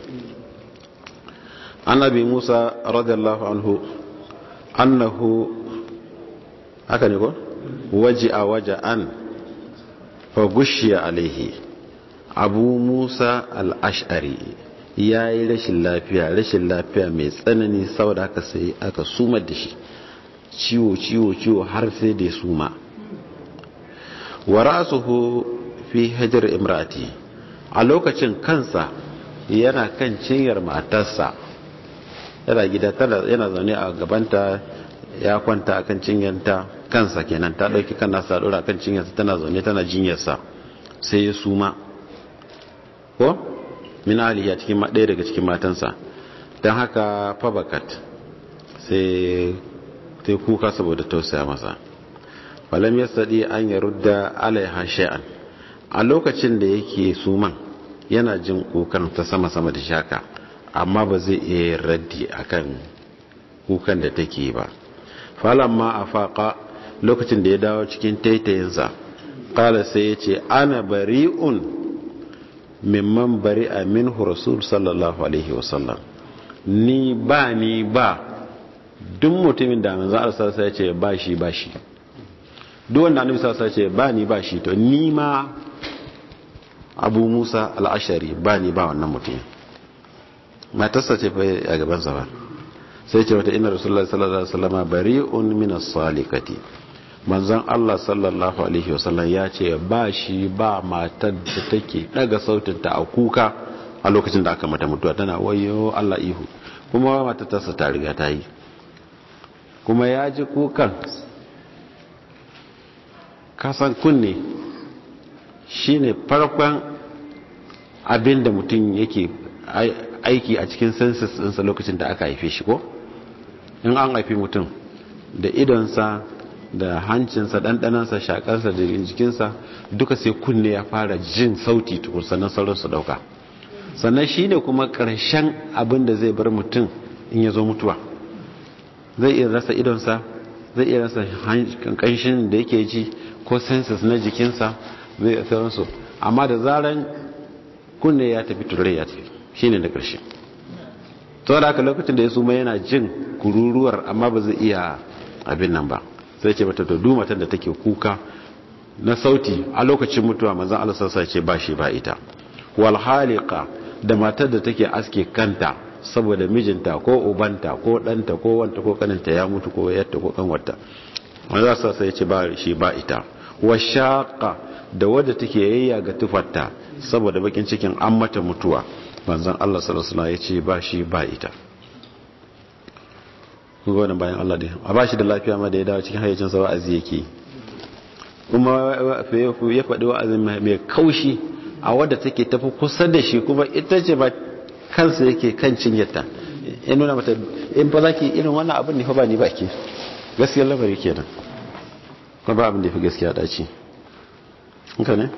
Speaker 1: annabi musa radiyallahu anhu annahu haka ne ko waji a waje an fa gushiya alaihi abu musa al'ashari ya yi rashin lafiya rashin lafiya mai tsanani saboda haka sai aka sumar da shi ciwo ciwo ciwo har sai da suma wa rasuhu fi hajar imrati a lokacin kansa yana kan cinyar matarsa yana gida yana zaune a gabanta ya kwanta a kan cinyarta kansa kenan ta dauki kan nasa dora kan cinyarsa tana zaune tana jinyarsa sai ya suma ko min aliya cikin ɗaya daga cikin matansa don haka fabakat sai sai kuka saboda tausaya masa falam yastadi an ya rudda alaiha shay'an a lokacin da yake suman yana jin kukan ta sama sama da shaka amma ba zai iya raddi akan kukan da take ba falamma afaqa lokacin da ya dawo cikin taitayinsa qala sai yace ana bari'un mimman bari'a minhu rasul sallallahu alaihi wasallam ni ba ni ba duk mutumin da manzo Allah sallallahu alaihi ce ba shi ba shi duk wanda annabi sallallahu alaihi ce ba ni ba shi to ni ma Abu Musa al-Ashari ba ni ba wannan mutumin matarsa ce fa a gaban sa ba sai ce wata inna rasulullahi sallallahu alaihi wasallam bari'un min as-salikati manzon Allah sallallahu alaihi wasallam ya ce ba shi ba matar da take daga sautinta a kuka a lokacin da aka mata mutuwa tana wayo Allah ihu kuma matar ta ta riga ta yi kuma ya ji kukan kasan kunne shine farkon abin da mutum yake aiki a cikin census ɗinsa lokacin da aka haife shi ko in an haifi mutum da idonsa da hancinsa ɗanɗanansa shakarsa da jikinsa duka sai kunne ya fara jin sauti tukur sannan sauransu ɗauka sannan shine kuma ƙarshen abin da zai bar mutum in ya zo mutuwa zai iya rasa idonsa zai iya rasa kanshin da yake ji ko sensus na jikinsa zai iya sauransu amma da zaran kunne ya tafi turai ya tafi shi ne da ƙarshe to da haka lokacin da ya suma yana jin kururuwar amma ba zai iya abin nan ba sai ce mata to matan da take kuka na sauti a lokacin mutuwa manzon Allah sassa ce ba shi ba ita wal haliqa da matar da take aske kanta saboda mijinta ko ubanta ko ɗanta ko wanta ko kaninta ya mutu ko yatta ko kanwarta wanda za su sai ce ba shi ba ita wa shaqa da wadda take yayya ga tufarta saboda bakin cikin an mata mutuwa manzon Allah sallallahu alaihi wasallam ya ce ba shi ba ita kun ga wannan bayan Allah dai a ba shi da lafiya ma da ya dawo cikin hayyacin sa wa'azi yake kuma ya faɗi wa'azin mai kaushi a wadda take tafi kusa da shi kuma ita ce ba kansa yake kan cinyarta ya nuna mata in fa zaki irin wannan abin ne fa ba ni baki gaskiyar lamari kenan kuma ba abin da fi gaskiya dace haka ne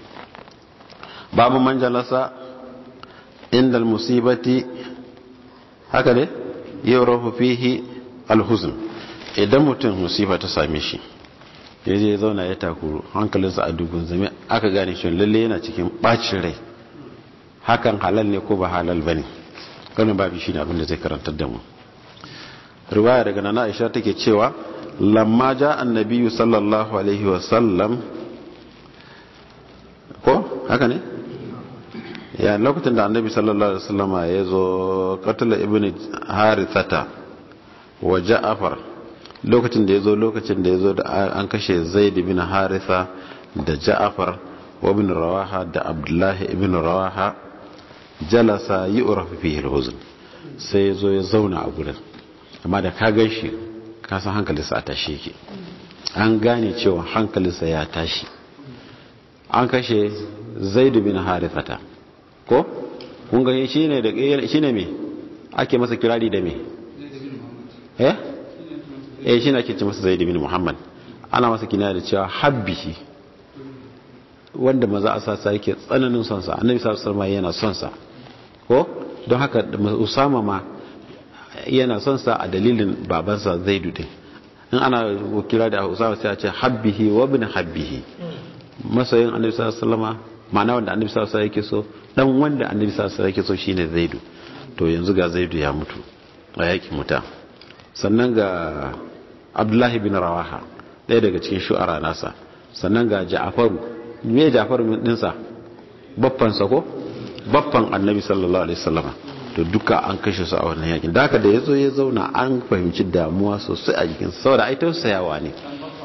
Speaker 1: babu manjalasa inda musibati haka ne yawrahu fihi alhuzn idan mutum musiba ta same shi ya je zauna ya takuru hankalinsa a dugun zame aka gane shi lalle yana cikin bacin rai hakan halal ne ko ba halal bane wannan babu shine abin da zai karantar da mu riwaya daga nana Aisha take cewa lamma ja annabi sallallahu alaihi wa sallam ko haka ne ya lokacin da annabi sallallahu alaihi wasallam ya zo qatala ibn harithata wa ja'far lokacin da ya zo lokacin da ya zo da an kashe zaid ibn haritha da ja'far wa ibn rawaha da abdullahi ibn rawaha jalasa yu'rafu fihi al-huzn sai ya zo ya zauna a gurin amma da ka gan shi ka san hankalinsa a tashi yake an gane cewa hankalinsa ya tashi an kashe zaid ibn harithata ko kun ga shi ne da shi ne me ake masa kirari da me eh eh shi ne ake ce masa zaid bin muhammad ana masa kina da cewa habbihi wanda maza a sasa yake tsananin son sa annabi sallallahu alaihi yana son sa ko don haka usama ma yana son sa a dalilin babansa zaidu din in ana kira da usama sai a ce habbihi wa ibn habbihi masoyin annabi sallallahu alaihi wasallam ma'ana wanda annabi sallallahu alaihi yake so dan wanda annabi sallallahu alaihi yake so shine zaidu to yanzu ga zaidu ya mutu a yakin muta sannan ga abdullahi bin rawaha ɗaya daga cikin shu'ara nasa sannan ga ja'faru me ja'faru min dinsa baffan sa ko baffan annabi sallallahu alaihi wasallam to duka an kashe su a wannan yakin da haka da yazo ya zauna an fahimci damuwa sosai a jikin saboda ai tausayawa ne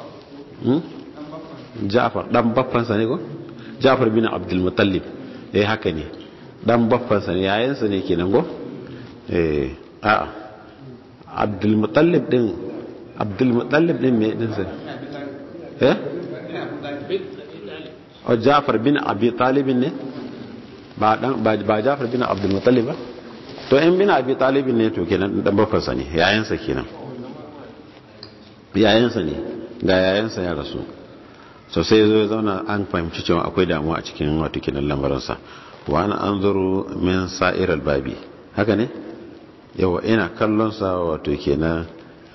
Speaker 1: Ja'far dan baffan sa ne ko Ja'far bin Abdul Muttalib eh haka ne dan baffan sa ne yayin sa ne kenan go eh a Abdul Muttalib din Abdul Muttalib din me din sa eh o Ja'far bin Abi Talib ne ba dan ba Ja'far bin Abdul Muttalib ba to in bin Abi Talib ne to kenan dan baffan sa ne yayin sa kenan yayin sa ne ga yayin sa ya rasu so sai zo ya zauna an fahimci cewa akwai damuwa a cikin wato kinan lamarinsa wa ana an zuru min sa'irar babi haka ne yawa ina kallon sa wato kenan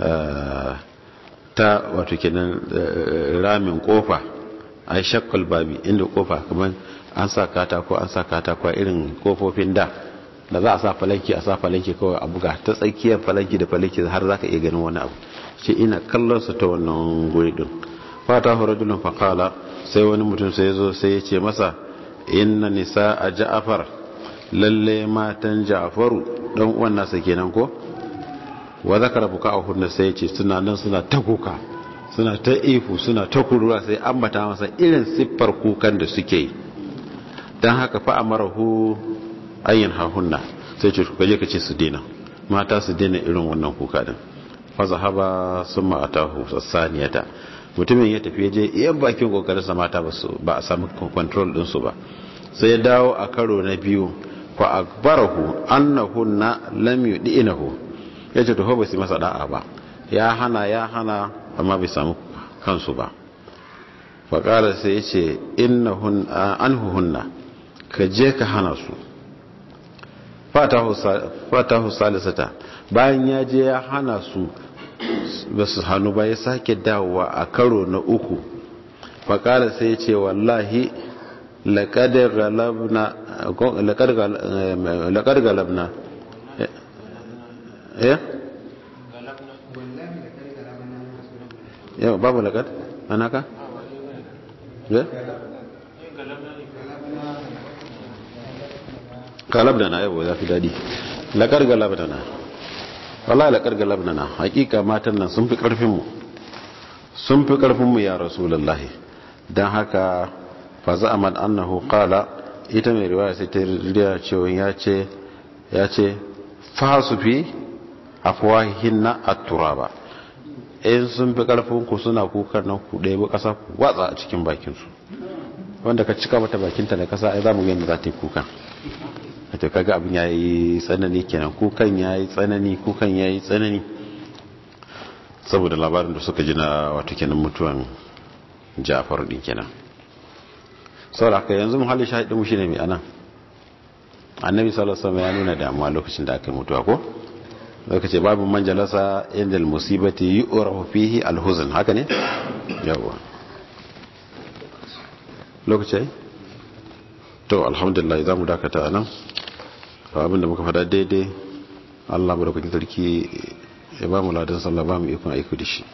Speaker 1: ta wato kenan ramin kofa ai shakkal babi inda kofa kamar an sa katako an sa katako irin kofofin da da za a sa falanki a sa falanki kawai a buga ta tsakiyar falanki da falanki har za ka iya ganin wani abu shi ina kallon sa ta wannan guri din fata rajulun faqala sai wani mutum sai zo sai ya ce masa inna nisa a ja'afar lalle matan ja'faru dan uwan nasa kenan ko wa zakara buka a hunna sai ya ce suna nan suna ta kuka suna ta ifu suna ta kuruwa sai ambata masa irin siffar kukan da suke yi dan haka fa amarahu ayyin hahunna sai ce kaje ka ce su dena mata su dena irin wannan kuka din fa zahaba summa atahu sasaniyata mutumin ya tafi je iya bakin kokarinsa mata ba a samu control ɗinsu ba sai ya dawo a karo na biyu fa akbarahu annahunna lam yudinahu yace to ba su masa da'a ba ya hana ya hana amma bai samu kansu ba fa qala sai yace innahun anhuhunna ka je ka hana su fatahu salisata bayan ya je ya hana su ba su hannu ba ya sake dawowa a karo na uku faƙala sai ce wallahi laƙadar galabna ya? yau babu laƙad? anaka? ya? galabna na yau za fi daɗi laƙar galabna na wallahi la karga labnana hakika matan nan sun fi karfin mu sun fi karfin mu ya rasulullahi dan haka fa za'aman annahu qala ita mai riwaya sai ta riya cewa ya ce ya ce fa su fi afwahinna at-turaba in sun fi karfin ku suna kukan nan ku ɗaya kasa ku watsa a cikin bakin su wanda ka cika mata bakinta da kasa ai za mu ga yadda za ta yi kukan to kaga abin ya yi tsanani kenan kukan ya yi tsanani kukan ya yi tsanani saboda labarin da suka ji na wato kenan mutuwan jafar din kenan saboda haka yanzu muhalli shahidin shi ne mai anan annabi sallallahu alaihi wasallam ya nuna damuwa lokacin da aka mutuwa ko zaka ce babu manjalasa inda musibati yu'rafu fihi alhuzn haka ne yawa lokaci to alhamdulillah zamu dakata anan abin da muka fada daidai Allah barakakin sarki ya ba mu ladan sallah ba mu ikon aiki da shi